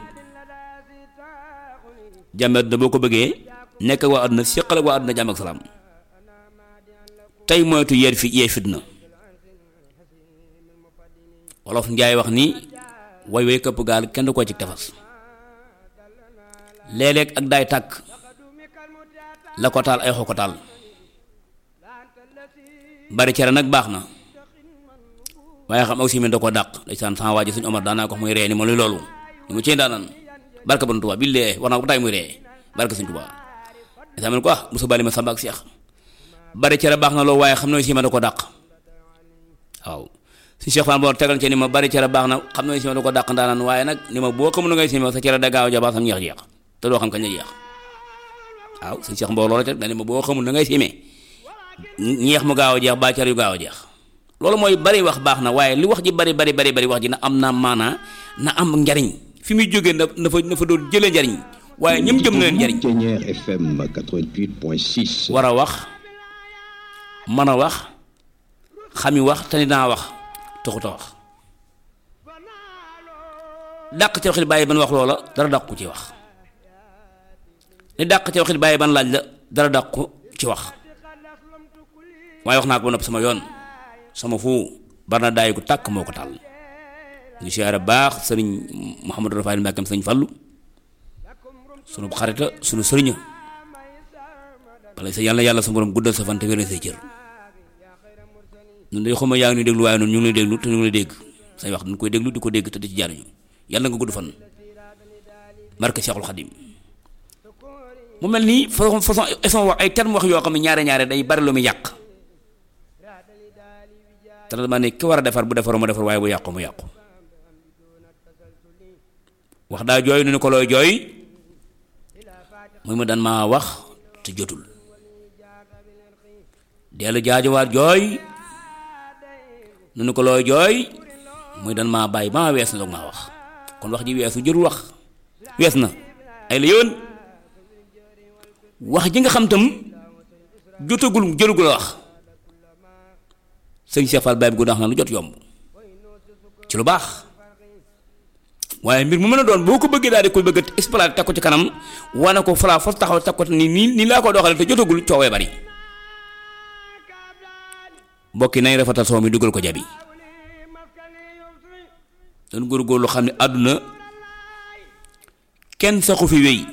jàmm àdduna boo ko bëggee nekk ak waa àdduna séqal ak waa àdduna jàmm ak salaam tey moytu yeer fi yee fitna wolof njaay wax ni way way këpp gaal kenn du ko ci tefas léeg-léeg ak daay tàkk la ko taal ay xoo ko taal bari cere nag baax na waaye xam aussi mi da ko dàq ndeysaan sama waa ji suñu Omar daanaa ko muy ree ni ma luy loolu ni mu cee daanaan barka bon Tuubaa billee war naa ko ba tay muy ree barka suñu Tuubaa ndeysaan man ko ah musa bali ma samba ak seex bari cere baax na loolu waaye xam ne aussi ma da ko dàq waaw si Cheikh Fall boo tegal ci ni ma bari cere baax na xam ne aussi ma da ko dàq ndaanaan waaye nag ni ma boo xamul ngay sima sa cere da gaaw ja baax sam ñeex jeex te doo xam kañ la jeex waaw si Cheikh Mbow loolu rek da ni ma boo xamul na ngay simee ñeex mu gaaw a jeex ba cere yu gaaw a jeex loolu mooy bari wax baax na waaye li wax ji bari bari bari bari wax ji na am na maanaa na am njariñ fi muy jógee na na fa na fa doon jëlee njariñ waaye ñëm jëm na leen njariñ Ténière FM 88.6. war a wax mën a wax xami wax te ni naa wax taxut a wax dàq ci waxit bàyyi ban wax loola dara dàq ko ci wax li dàq ci waxit bàyyi ban laaj la dara dàq ko ci wax waaye wax naa ko ba nopp sama yoon sama fu bar na daay gu tàkk moo ko tàll ñu siyaare baax sëriñ Mouhamadou Rafaay Mbàkkam sëriñ Fallu sunu xarita sunu sëriña bala sa yàlla yàlla sa borom guddal sa fan te wéral say cër ñun day xuma yaa ngi ñuy déglu waaye noonu ñu ngi lay déglu te ñu ngi lay dégg say wax dañ koy déglu di ko dégg te di ci jariñu yàlla nga gudd fan barke Seexul Xadim mu mel nii façon façon façon wax ay terme wax yoo xam ne ñaare ñaare day bari lu muy yàq te dama ne ki war a defar bu defaroo mu defar waaye bu yàqu mu yàqu wax daa jooy nu ni ko looy jooy muy ma daan maa wax te jotul dellu jaajuwaat jooy nu ni ko looy jooy muy daan maa bàyyi ba ma wees na doog maa wax kon wax ji weesu jërul wax wees na ay la yoon wax ji nga xam tam jotagul jërugul a wax sëñ Cheikh Fall Baye bi gu daax na lu jot yomb ci lu baax waaye mbir mu mën a doon boo ko bëggee daal di koy bëgg a exploiter teg ko ci kanam wane ko falaa fos taxaw teg ko ni nii nii laa ko doxalee te jotagul coowee bari mbokk yi nañ rafetal soo mi dugal ko jabi dañ góorgóorlu xam ne àdduna kenn saxu fi wéy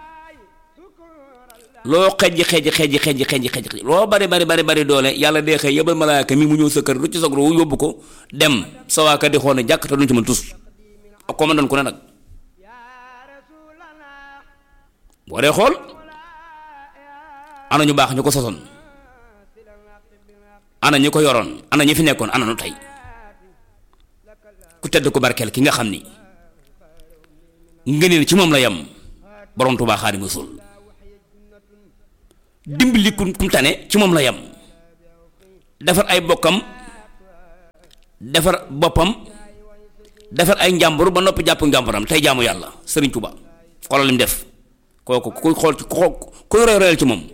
loo xejji xejji xejji xejji xejji xejji loo bari bari bari bari doole yàlla dee xëy yebal malaaka mi mu ñëw sa kër lu ci sag ru yóbbu ko dem sa waa kër di xool ne jàkk te duñ ci mën tus ak ko ma doon ku ne nag boo dee xool ana ñu baax ñu ko sosoon ana ñi ko yoroon ana ñi fi nekkoon ana nu tey ku tedd ko barkeel ki nga xam ni ngëneel ci moom la yem borom Tuubaa Xaadimu Rasuul dimbali ku kum tane ci moom la yem defar ay bokkam defar boppam defar ay njàmbur ba noppi jàpp njàmburam tey jaamu yàlla Sëriñ Tuubaa xoolal li mu def kooku kuy xool ci ku kuy roy royal ci moom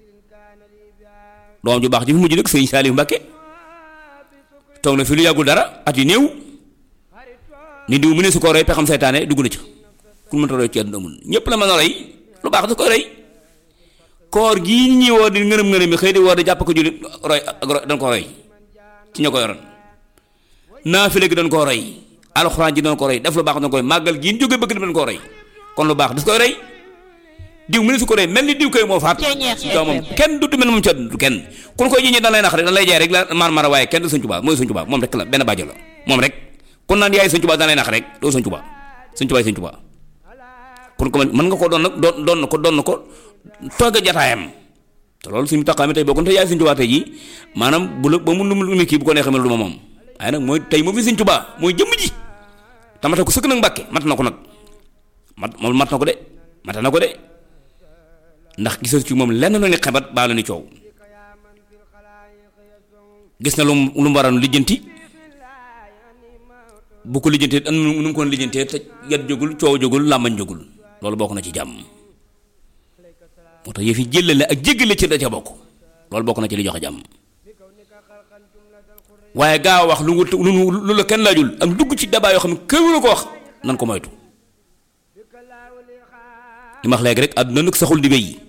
doom ju baax ji fi mujj nag Sëriñ Saaliw Mbàkke toog na fi lu yàggul dara at yu néew ni diw mu ne su ko roy pexam seytaane dugg na ci ku mënta roy ci àdduna amul ñépp la mën a roy lu baax da koy roy koor gii ñi woo di ngërëm ngërëm yi xëy di woo di jàpp ko jullit roy ak roy dañ ko roy ci ña ko yoroon naafile gi dañ koo roy alxuraan ji dañ ko roy def lu baax dañ koy màggal gii ñu jóge bëgg dañ koo roy kon lu baax das koy roy diw mu ne su ko roy mel ni diw koy moo faat yow moom kenn du mel moom ci àdduna kenn kun koy jiñee dan lay nax rek dan lay jaay rek la maar mara waaye kenn du Sëñ Tuubaa mooy Sëñ Tuubaa moom rek la benn bàjjo la moom rek kon naan yaay Sëñ Tuubaa dan lay nax rek doo Sëñ Tuubaa Sëñ Tuubaa Sëñ Tuubaa kon ko mën nga ko doon nag doon doon na ko doon na ko tooge jataayam te loolu suñu taxawaay tey bokkoon te yaay Sëñ Tuubaa tey jii maanaam bu la ba mu lu mu kii bu ko neexee mel du ma moom waaye nag mooy tey moo fi Sëñ Tuubaa mooy jëmm ji tamata ko sëkk nag Mbàkke mat na ko nag mat moom mat na ko de mata na ko de ndax gisal ci moom lenn lu ni xebat baa la ni coow gis na lu mu lu mu waroon lijjanti bu ko lijjantee am nu mu ko lijjantee te yat jógul coow jógul làmbañ jógul loolu bokk na ci jàmm moo tax yëf yi jëlale ak jéggale ci da ca bokk loolu bokk na ci li joxe jàmm waaye gaa wax lu lu lu la kenn laajul ak dugg ci dabaa yoo xam ne kër la ko wax nan ko moytu li ma wax léegi rek àdduna nag saxul di wéy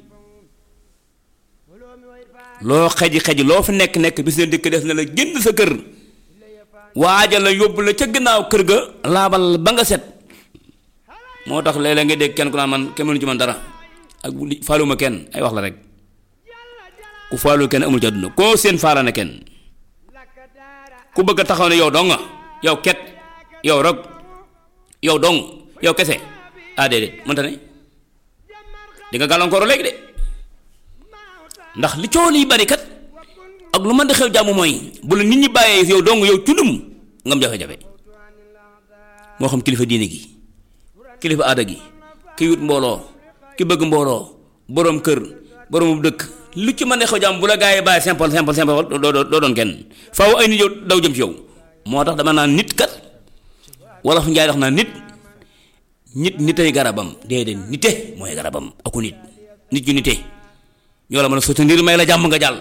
loo xeji xeji loo fi nekk nekk bis ne dëkk def na la génn sa kër waajal la yóbbu la ca gannaaw kër ga laabal ba nga set moo tax léeg-léeg nga dégg kenn ku naan man kenn mënu ci man dara ak faaluma kenn ay wax la rek ku faalu kenn amul ci àdduna koo seen faala na kenn ku bëgg a taxaw ne yow dong nga yow ket yow rog yow dong yow kese ah déedéet mënta ne di nga gàllankoor léegi de ndax li coow liy bari kat ak lu mën di xew jàmm mooy bu la nit ñi bàyyee yow dong yow cundum nga am jafe-jafe moo xam kilifa diine gi kilifa aada gi ki wut mbooloo ki bëgg mbooloo boroom kër boroomu dëkk lu ci mën di xew jàmm bu la gaa yi bàyyi simple simple simple doo doo doo doon kenn faaw ay nit yow daw jëm ci yow moo tax dama naan nit kat wala fu njaay wax naa nit nit nitay garabam déedéet nite mooy garabam aku nit nit ñu nite ñoo la mën a sotti ndir may la jàmm nga jàll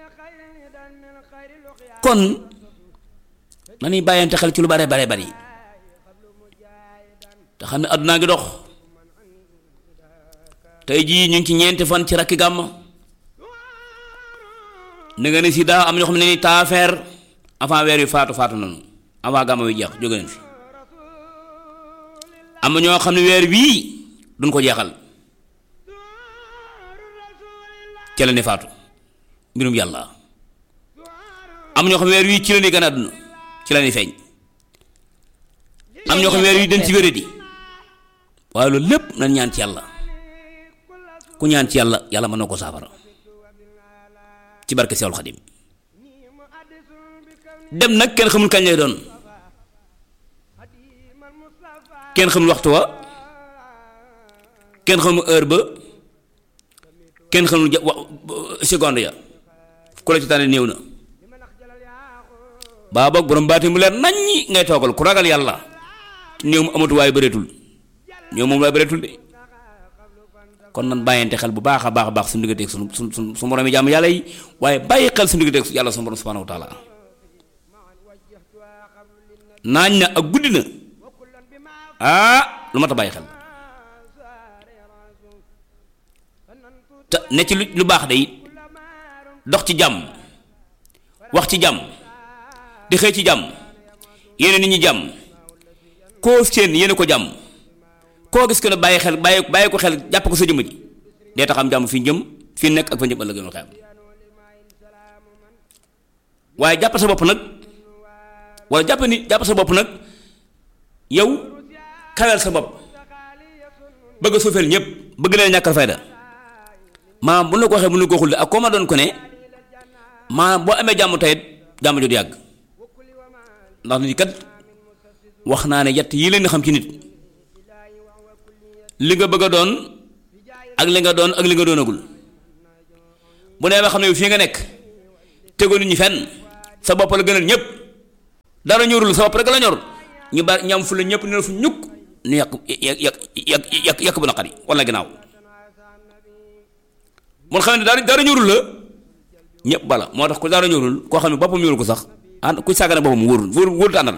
kon nañuy bàyyante xel ci lu bare bare bari te xam ne àddunaa ngi dox tey jii ñu ngi ci ñeenti fan ci rakki gàmm ne nga ne si daa am ñoo xam ne ni taafeer avant weer yu faatu faatu nañu avant gàmm wi jeex jóge nañ fi am ñoo xam ne weer wii duñ ko jeexal ca la ne faatu mbirum yàlla am ñoo xam ne weer wii ci la ne gën a àdduna ci la ne feeñ am ñoo xam ne weer wii dañ ci wéradi waaye loolu lépp nañ ñaan ci yàlla ku ñaan ci yàlla yàlla mën na ko saafara ci barke Seexul Xadim dem nag kenn xamul kañ lay doon kenn xamul waxtu wa kenn xamul heure ba kenn xamul ja wa seconde ya ku la ci tànne néew na baa boog borom baati mu leer naññi ngay toogal ku ragal yàlla néew mu amatu waaye bëreetul néew moom waaye bëreetul de kon nan bàyyante xel bu baax a baax a baax suñu digganteeg suñu suñu suñu su moromi jàmm yàlla yi waaye bàyyi xel suñu digganteeg yàlla suñu borom subhanahu wa taala naañ na ak guddi na ah lu ma ta bàyyi xel te ne ci lu lu baax day dox ci jàmm wax ci jàmm di xëy ci jàmm yéene nit ñi jàmm koo seen yéene ko jàmm koo gis ko ne bàyyi xel bàyyi bàyyi ko xel jàpp ko sa jëmm ji dee tax am jàmm fi jëm fi nekk ak fa jëm ëllëg yoon xeam waaye jàpp sa bopp nag wala jàpp ni jàpp sa bopp nag yow kawel sa bopp bëgg a suufeel ñëpp bëgg leen ñàkkal fayda maanaam bu la ko waxee bu la ko xul ak koo ma doon ko ne maanaam boo amee jàmm tayit jàmm jot yàgg ndax nit kat wax naa ne yett yi leen di xam ci nit li nga bëgg a doon ak li nga doon ak li nga doonagul bu nee ba xam ne fii nga nekk tegoo nit ñi fenn sa bopp la gënal ñëpp dara ñorul sa bopp rek la ñor ñu bari ñam fu la ñëpp ne la fu ñukk nu yàq yàq yàq yàq yàq bu naqari wala ginnaaw mun xam ne dara dara ñorul la ñëpp bala moo tax ku dara ñorul koo xam ne boppam ñorul ko sax ànd ku sàggane boppam wóorul wóorul wóorul àndal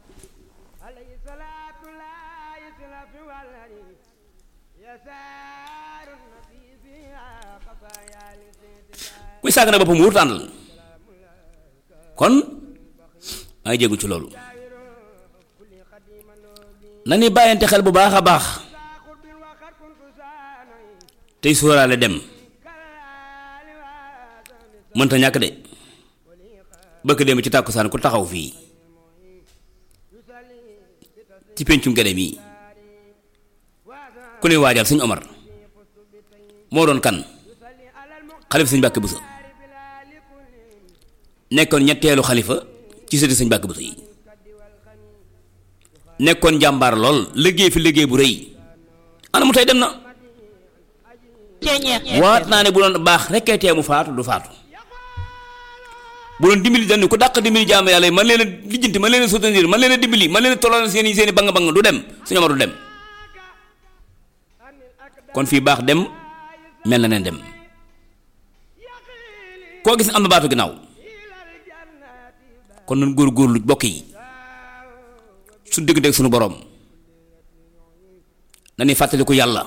kuy sàggane boppam wóorul àndal kon maa ngi jéggu ci loolu na ni bàyyante xel bu baax a baax tey sóoraale dem mënta ñàkk de bëkk dem ci tàkkusaan ku taxaw fii ci pencum gede mii ku ne waajal sëñ Omar moo doon kan xalifa sëñ Mbàkke Buso nekkoon ñetteelu xalifa ci sëti sëñ Mbàkke Buso yi nekkoon jàmbaar lool liggéey fi liggéey bu rëy ana mu tey dem na waat naa ne bu doon baax rekkee tee mu faatu du faatu bu doon dimbali dañ ku dàq dimbali jaamu yàlla yi man leen a lijjanti man leen a soutenir man leen a dimbali man leen a tolloon seen i seen i bang bang du dem suñu Omar du dem kon fii baax dem mel na neen dem koo gis am na baatu ginnaaw kon nan góor-góorlu bokk yi su dégg dégg suñu boroom nañuy fàttaliku yàlla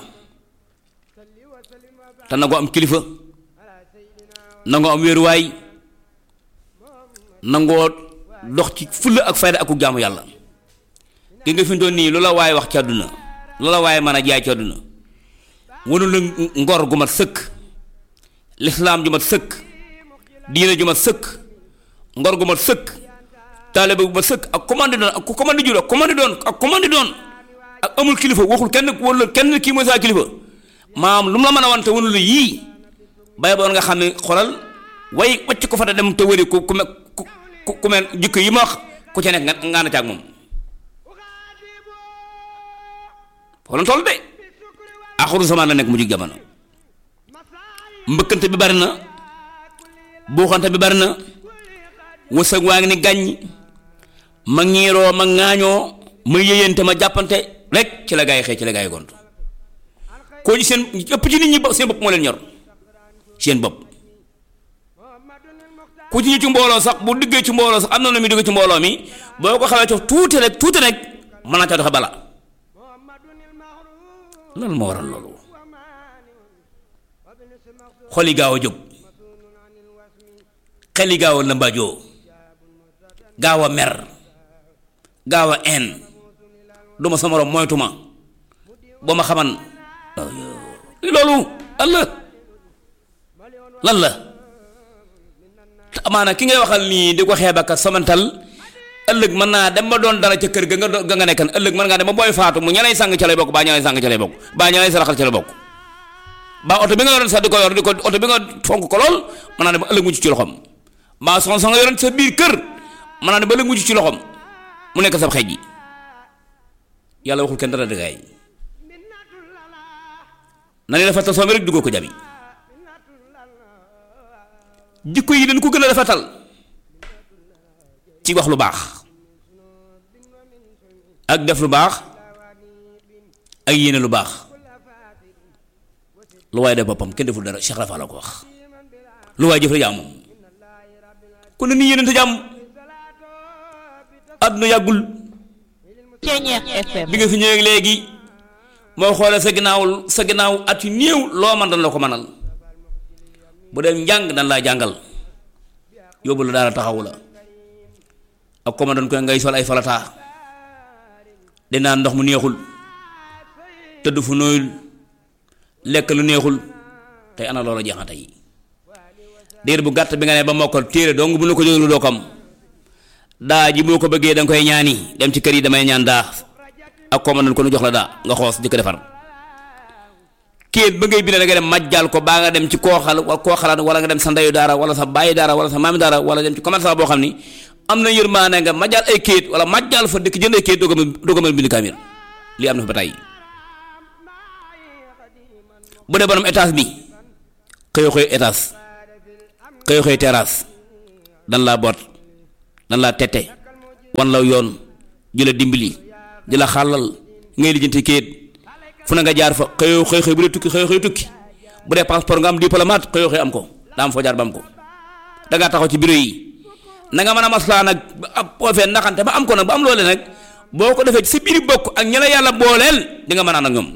te nangoo am kilifa nangoo am wéeruwaay nangoo dox ci fulla ak fayda ak jaamu yàlla gi nga fi doon nii lu la waaye wax ci àdduna lu la waaye mën a jaay ci àdduna wanu la ngor gu mat sëkk lislaam ju mat sëkk diine ju mat sëkk ngor gu mat sëkk taalibe bu mat sëkk ak commande doon ak ku commande jur ak commande doon ak commande doon ak amul kilifa waxul kenn wala kenn kii mooy saa kilifa maam lu mu la mën a wante wanu la yii bay boon nga xam ne xolal way wacc ko fa da dem te wëri ku ku ku ku mel jikko yi ma wax ku ca nekk nga nga na caag moom xoolal toll de axuru zaman la nekk mu jig jamono mbëkkante bi bari na buuxante bi bari na wërsëg waa ngi ni gàññ ma ñiiroo ma ŋaañoo ma yéyante ma jàppante rek ci la gaa yi xëy ci la gaa yi gont koo ci seen ëpp ci nit ñi seen bopp moo leen ñor seen bopp ku ci ñu ci mbooloo sax bu diggee ci mbooloo sax am na lu muy digg ci mbooloo mi boo ko xawee cof tuuti rek tuuti rek mën naa ca doxe bala loolu moo waral loolu xol yi gaaw a jóg xel yi gaaw a lëmbaajoo gaaw a mer gaaw a en du ma sa morom moytu ma boo ma xaman loolu lan la lan la te amaana ki ngay waxal nii di ko xeeb ak somantal ëllëg mën naa dem ba doon dara ca kër ga nga ga nga nekkan ëllëg mën ngaa dem ba booy faatu mu ñalay sàng ca lay bokk baa ñalay sàng ca lay bokk baa ñalay saraxal ca lay bokk baa oto bi nga yoroon sax di ko yor di ko oto bi nga fonk ko lool mën naa dem ba ëllëg mucc ci loxoom baa son sa nga yoroon sa biir kër mën naa dem ba ëllëg mucc ci loxoom mu nekk sab xeej ji yàlla waxul kenn dara dëggaay na ni rafetal soo mi rek duggoo ko jabi jikko yi dañ ko gën a rafetal ci wax lu baax ak def lu baax ak yéene lu baax lu waaye def boppam kenn deful dara Cheikh Rafa la ko wax lu waaye jëf la jàmm moom kon ni yéenante jàmm àdduna yàggul Ceeñeex FM bi nga fi ñëwee léegi moo xoolee sa ginnaaw sa ginnaaw at yu néew loo man dañ la ko mënal bu dee njàng dañ laa jàngal yóbbu la daara taxawu la ak ko ma doon koy ngay sol ay falataa di naan ndox mu neexul tëdd fu nooyul lekk lu neexul tey ana loola jeex na tey diir bu gàtt bi nga ne ba mokkal téere dong bu la ko jóglu doo kam daa ji boo ko bëggee da nga koy ñaani dem ci kër yi damay ñaan daa ak ko ma doon ko nu jox la daa nga xoos di ko defar kéet ba ngay bind da nga dem majjal ko baa nga dem ci koo xal wala koo xalaat wala nga dem sa ndeyu daara wala sa bàyyi daara wala sa maami daara wala dem ci commerçant boo xam ni am na yërmaane nga majjal ay kéet wala majjal fa dëkk jënd ay kéet doo ko mën doo ko mën bind kaamil lii am na fa ba tey bu dee borom étage bi xëyo xëyo étage xëyo xëyo terrasse dan laa boot dan laa tette wan la yoon di la dimbali di la xàllal ngay lijjanti kéet fu na nga jaar fa xëyoo xëy xëy bu dee tukki xëyoo xëy tukki bu dee passeport nga am diplomate xëyoo xëy am ko daa am foo jaar ba am ko da ngaa taxaw ci bureau yi na nga mën a maslaa nag ba ab poofee naxante ba am ko nag ba am loole nag boo ko defee ci sa biir bokk ak ñi la yàlla booleel di nga mën a ànd ak ñoom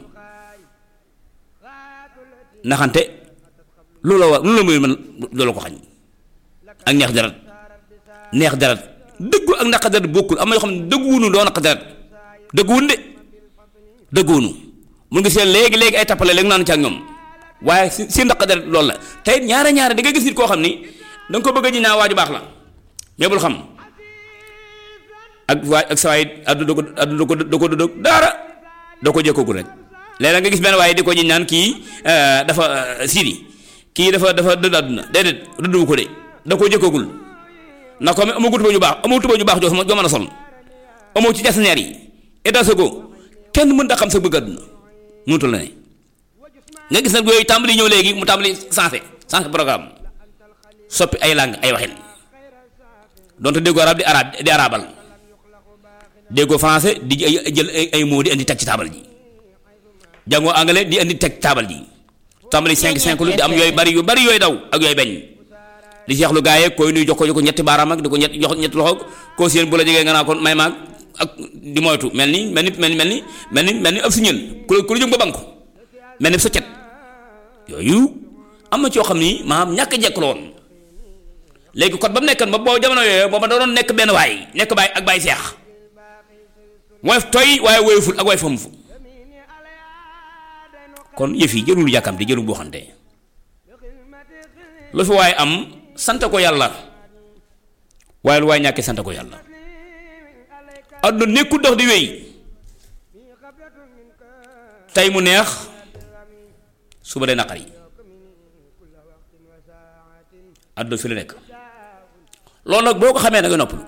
naxante loolu la war loolu la muy mën loolu ko xañ ak neex deret neex deret dëggu ak naq deret bokkul am na yoo xam ne dëgguwunu doo naq deret dëgguwun de dëgguwunu mun ngi seen léegi léegi ay tappale léegi naan ci ak ñoom waaye si si ndaq deret loolu la tey ñaare ñaare di nga gis nit koo xam ni da nga ko bëgg a ji naa waaju baax la mais bul xam ak waay ak saa yi addu da ko addu da ko da ko da daara da ko jëkkagul rek léeg nga gis benn waaye di ko ji naan kii dafa sidi kii dafa dafa dëdd àdduna déedéet dëdduwu ko de da ko jëkkagul ndax comme amoo tuba ju baax amoo tuba ju baax joo joo mën a sol amoo ci jasneer yi état ko kenn mën da xam sa bëgg àdduna mënutul la ne nga gis nag yooyu tàmbali ñëw léegi mu tàmbali sensé sensé programme soppi ay langue ay waxin donte déggoo arab di arab di arabal déggoo français di jël ay mots di indi teg ci taabal ji jàngoo anglais di indi teg taabal ji tàmbali cinq cinq lu di am yooyu bari yu bari yooyu daw ak yooyu bañ di seexlu gaa yeeg koy nuy jox ko jox ko ñetti baaraam ak di ko ñett jox ñetti loxo koo seen bu la jegee nga naa ko may maag ak di moytu mel ni mel ni mel ni mel ni mel ni mel ni ab siñël ku la ku la jëm ba bank mel ni sa cet yooyu am na ci yoo xam ni maanaam ñàkk jekk la woon léegi kon ba mu nekkan ba boo jamono yooyu booba da doon nekk benn waay nekk baay ak baay seex woyof toy waaye woyoful ak way famu fu kon yëf yi jërul yàkkamti jërul boo xante lu fi waaye am sant ko yàlla waaye lu waaye ñàkkee sant ko yàlla àdduna nekkul dox di wéy tey mu neex suba day naqari àdduna fi la nekk loolu nag boo ko xamee da nga noppalu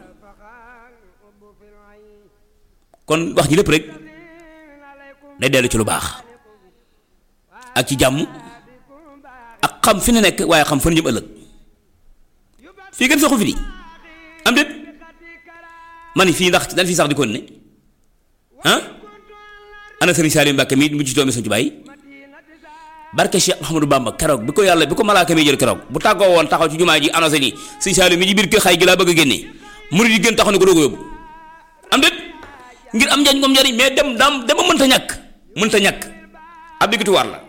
kon wax ji lépp rek day dellu ci lu baax ak ci jàmm ak xam fi ne nekk waaye xam fan jëm ëllëg fii gën saxu fi di am déet ma ni fii ndax dañ fii sax di kon ne ah ana sëriñ Salim Mbàkke mi mu ci doomi Sëñ Tuubaa yi barke Cheikh Ahmadou Bamba keroog bi ko yàlla bi ko malaaka mi jël keroog bu tàggoo woon taxaw ci jumaa ji annoncé ni sëñ Salim mi ci biir kër xay gi laa bëgg a génne murid yi gën taxaw ni ko doo ko yóbbu am déet ngir am njariñ moom njariñ mais dem daam dama mënta ñàkk mënta ñàkk ab diggituwaar la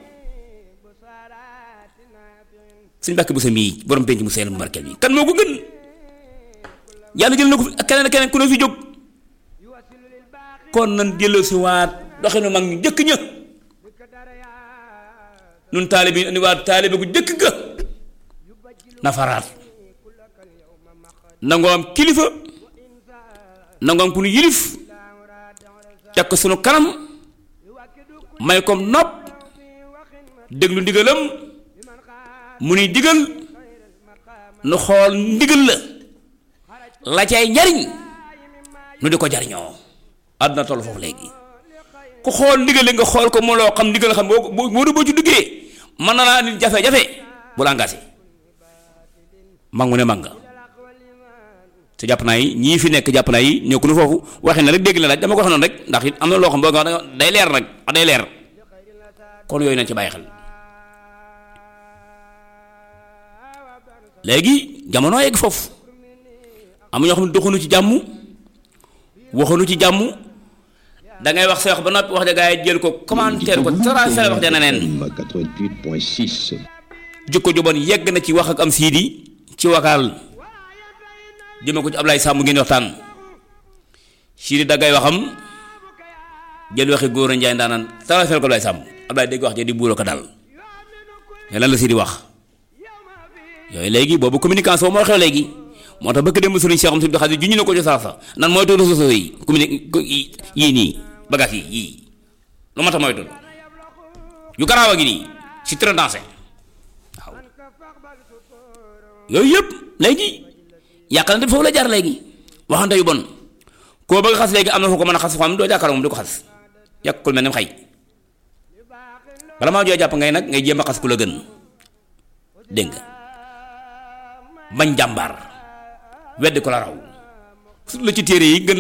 suñ bàkk bu sa mii borom penc mu seen mu barkeel bi kan moo ko gën yàlla jël na ko ak keneen ak keneen ku ne fi jóg kon nan jëloo si waat doxinu mag ñu jëkk ña nun taalibe yi andi waat taalibe gu jëkk ga nafaraat nangoo am kilifa nangoo am ku nu yilif teg ko sunu kanam may kom nopp déglu ndigalam mu nuy digal nu xool ndigal la la cay njariñ nu di ko jariñoo àdduna toll foofu léegi ku xool ndigal nga xool ko moo loo xam ndigal xam boo boo boo ci duggee mën na laa nit jafe-jafe bu la engagé mangu ne manga te jàpp naa yi ñii fi nekk jàpp naa yi ñëw ku nu foofu waxee na rek dégg la laaj dama ko wax noonu rek ndax it am na loo xam boo nga day leer nag day leer kon yooyu nañ ci bàyyi xel léegi jamono yegg foofu am ñoo xam ne doxunu ci jàmm waxunu ci jàmm da ngay wax sa wax ba noppi wax ja gaa yi jël ko commentaire ko transfert wax ja neneen 88.6. jikko ju bon yegg na ci wax ak am siidi ci wakaal jëme ko ci Ablaye Samb ngeen waxtaan siidi daggay waxam jël waxi góor a njaay ndaanaan transfert ko Ablaye Samb Ablaye dégg wax ja di buuroo ko dal mais lan la siidi wax yooyu léegi boobu communication moo xew léegi moo tax bëgg dem sëriñ Cheikh am suñu xarit juñu na ko ci saasa nan moytu réseaux sociaux yi communi yii nii bagages yi yii lu ma tax moytu yu garaaw a gi nii si très dansé waaw yooyu yëpp léegi yàqalante foofu la jaar léegi waxante yu bon koo bëgg xas léegi am na foo ko mën a xas foo am doo jàkkaarloo moom di ko xas yàqul mel ni xay bala maa joo jàpp ngay nag ngay jéem a xas ku la gën dégg nga bañ jàmbaar weddi ko la raw su la ci téere yi gën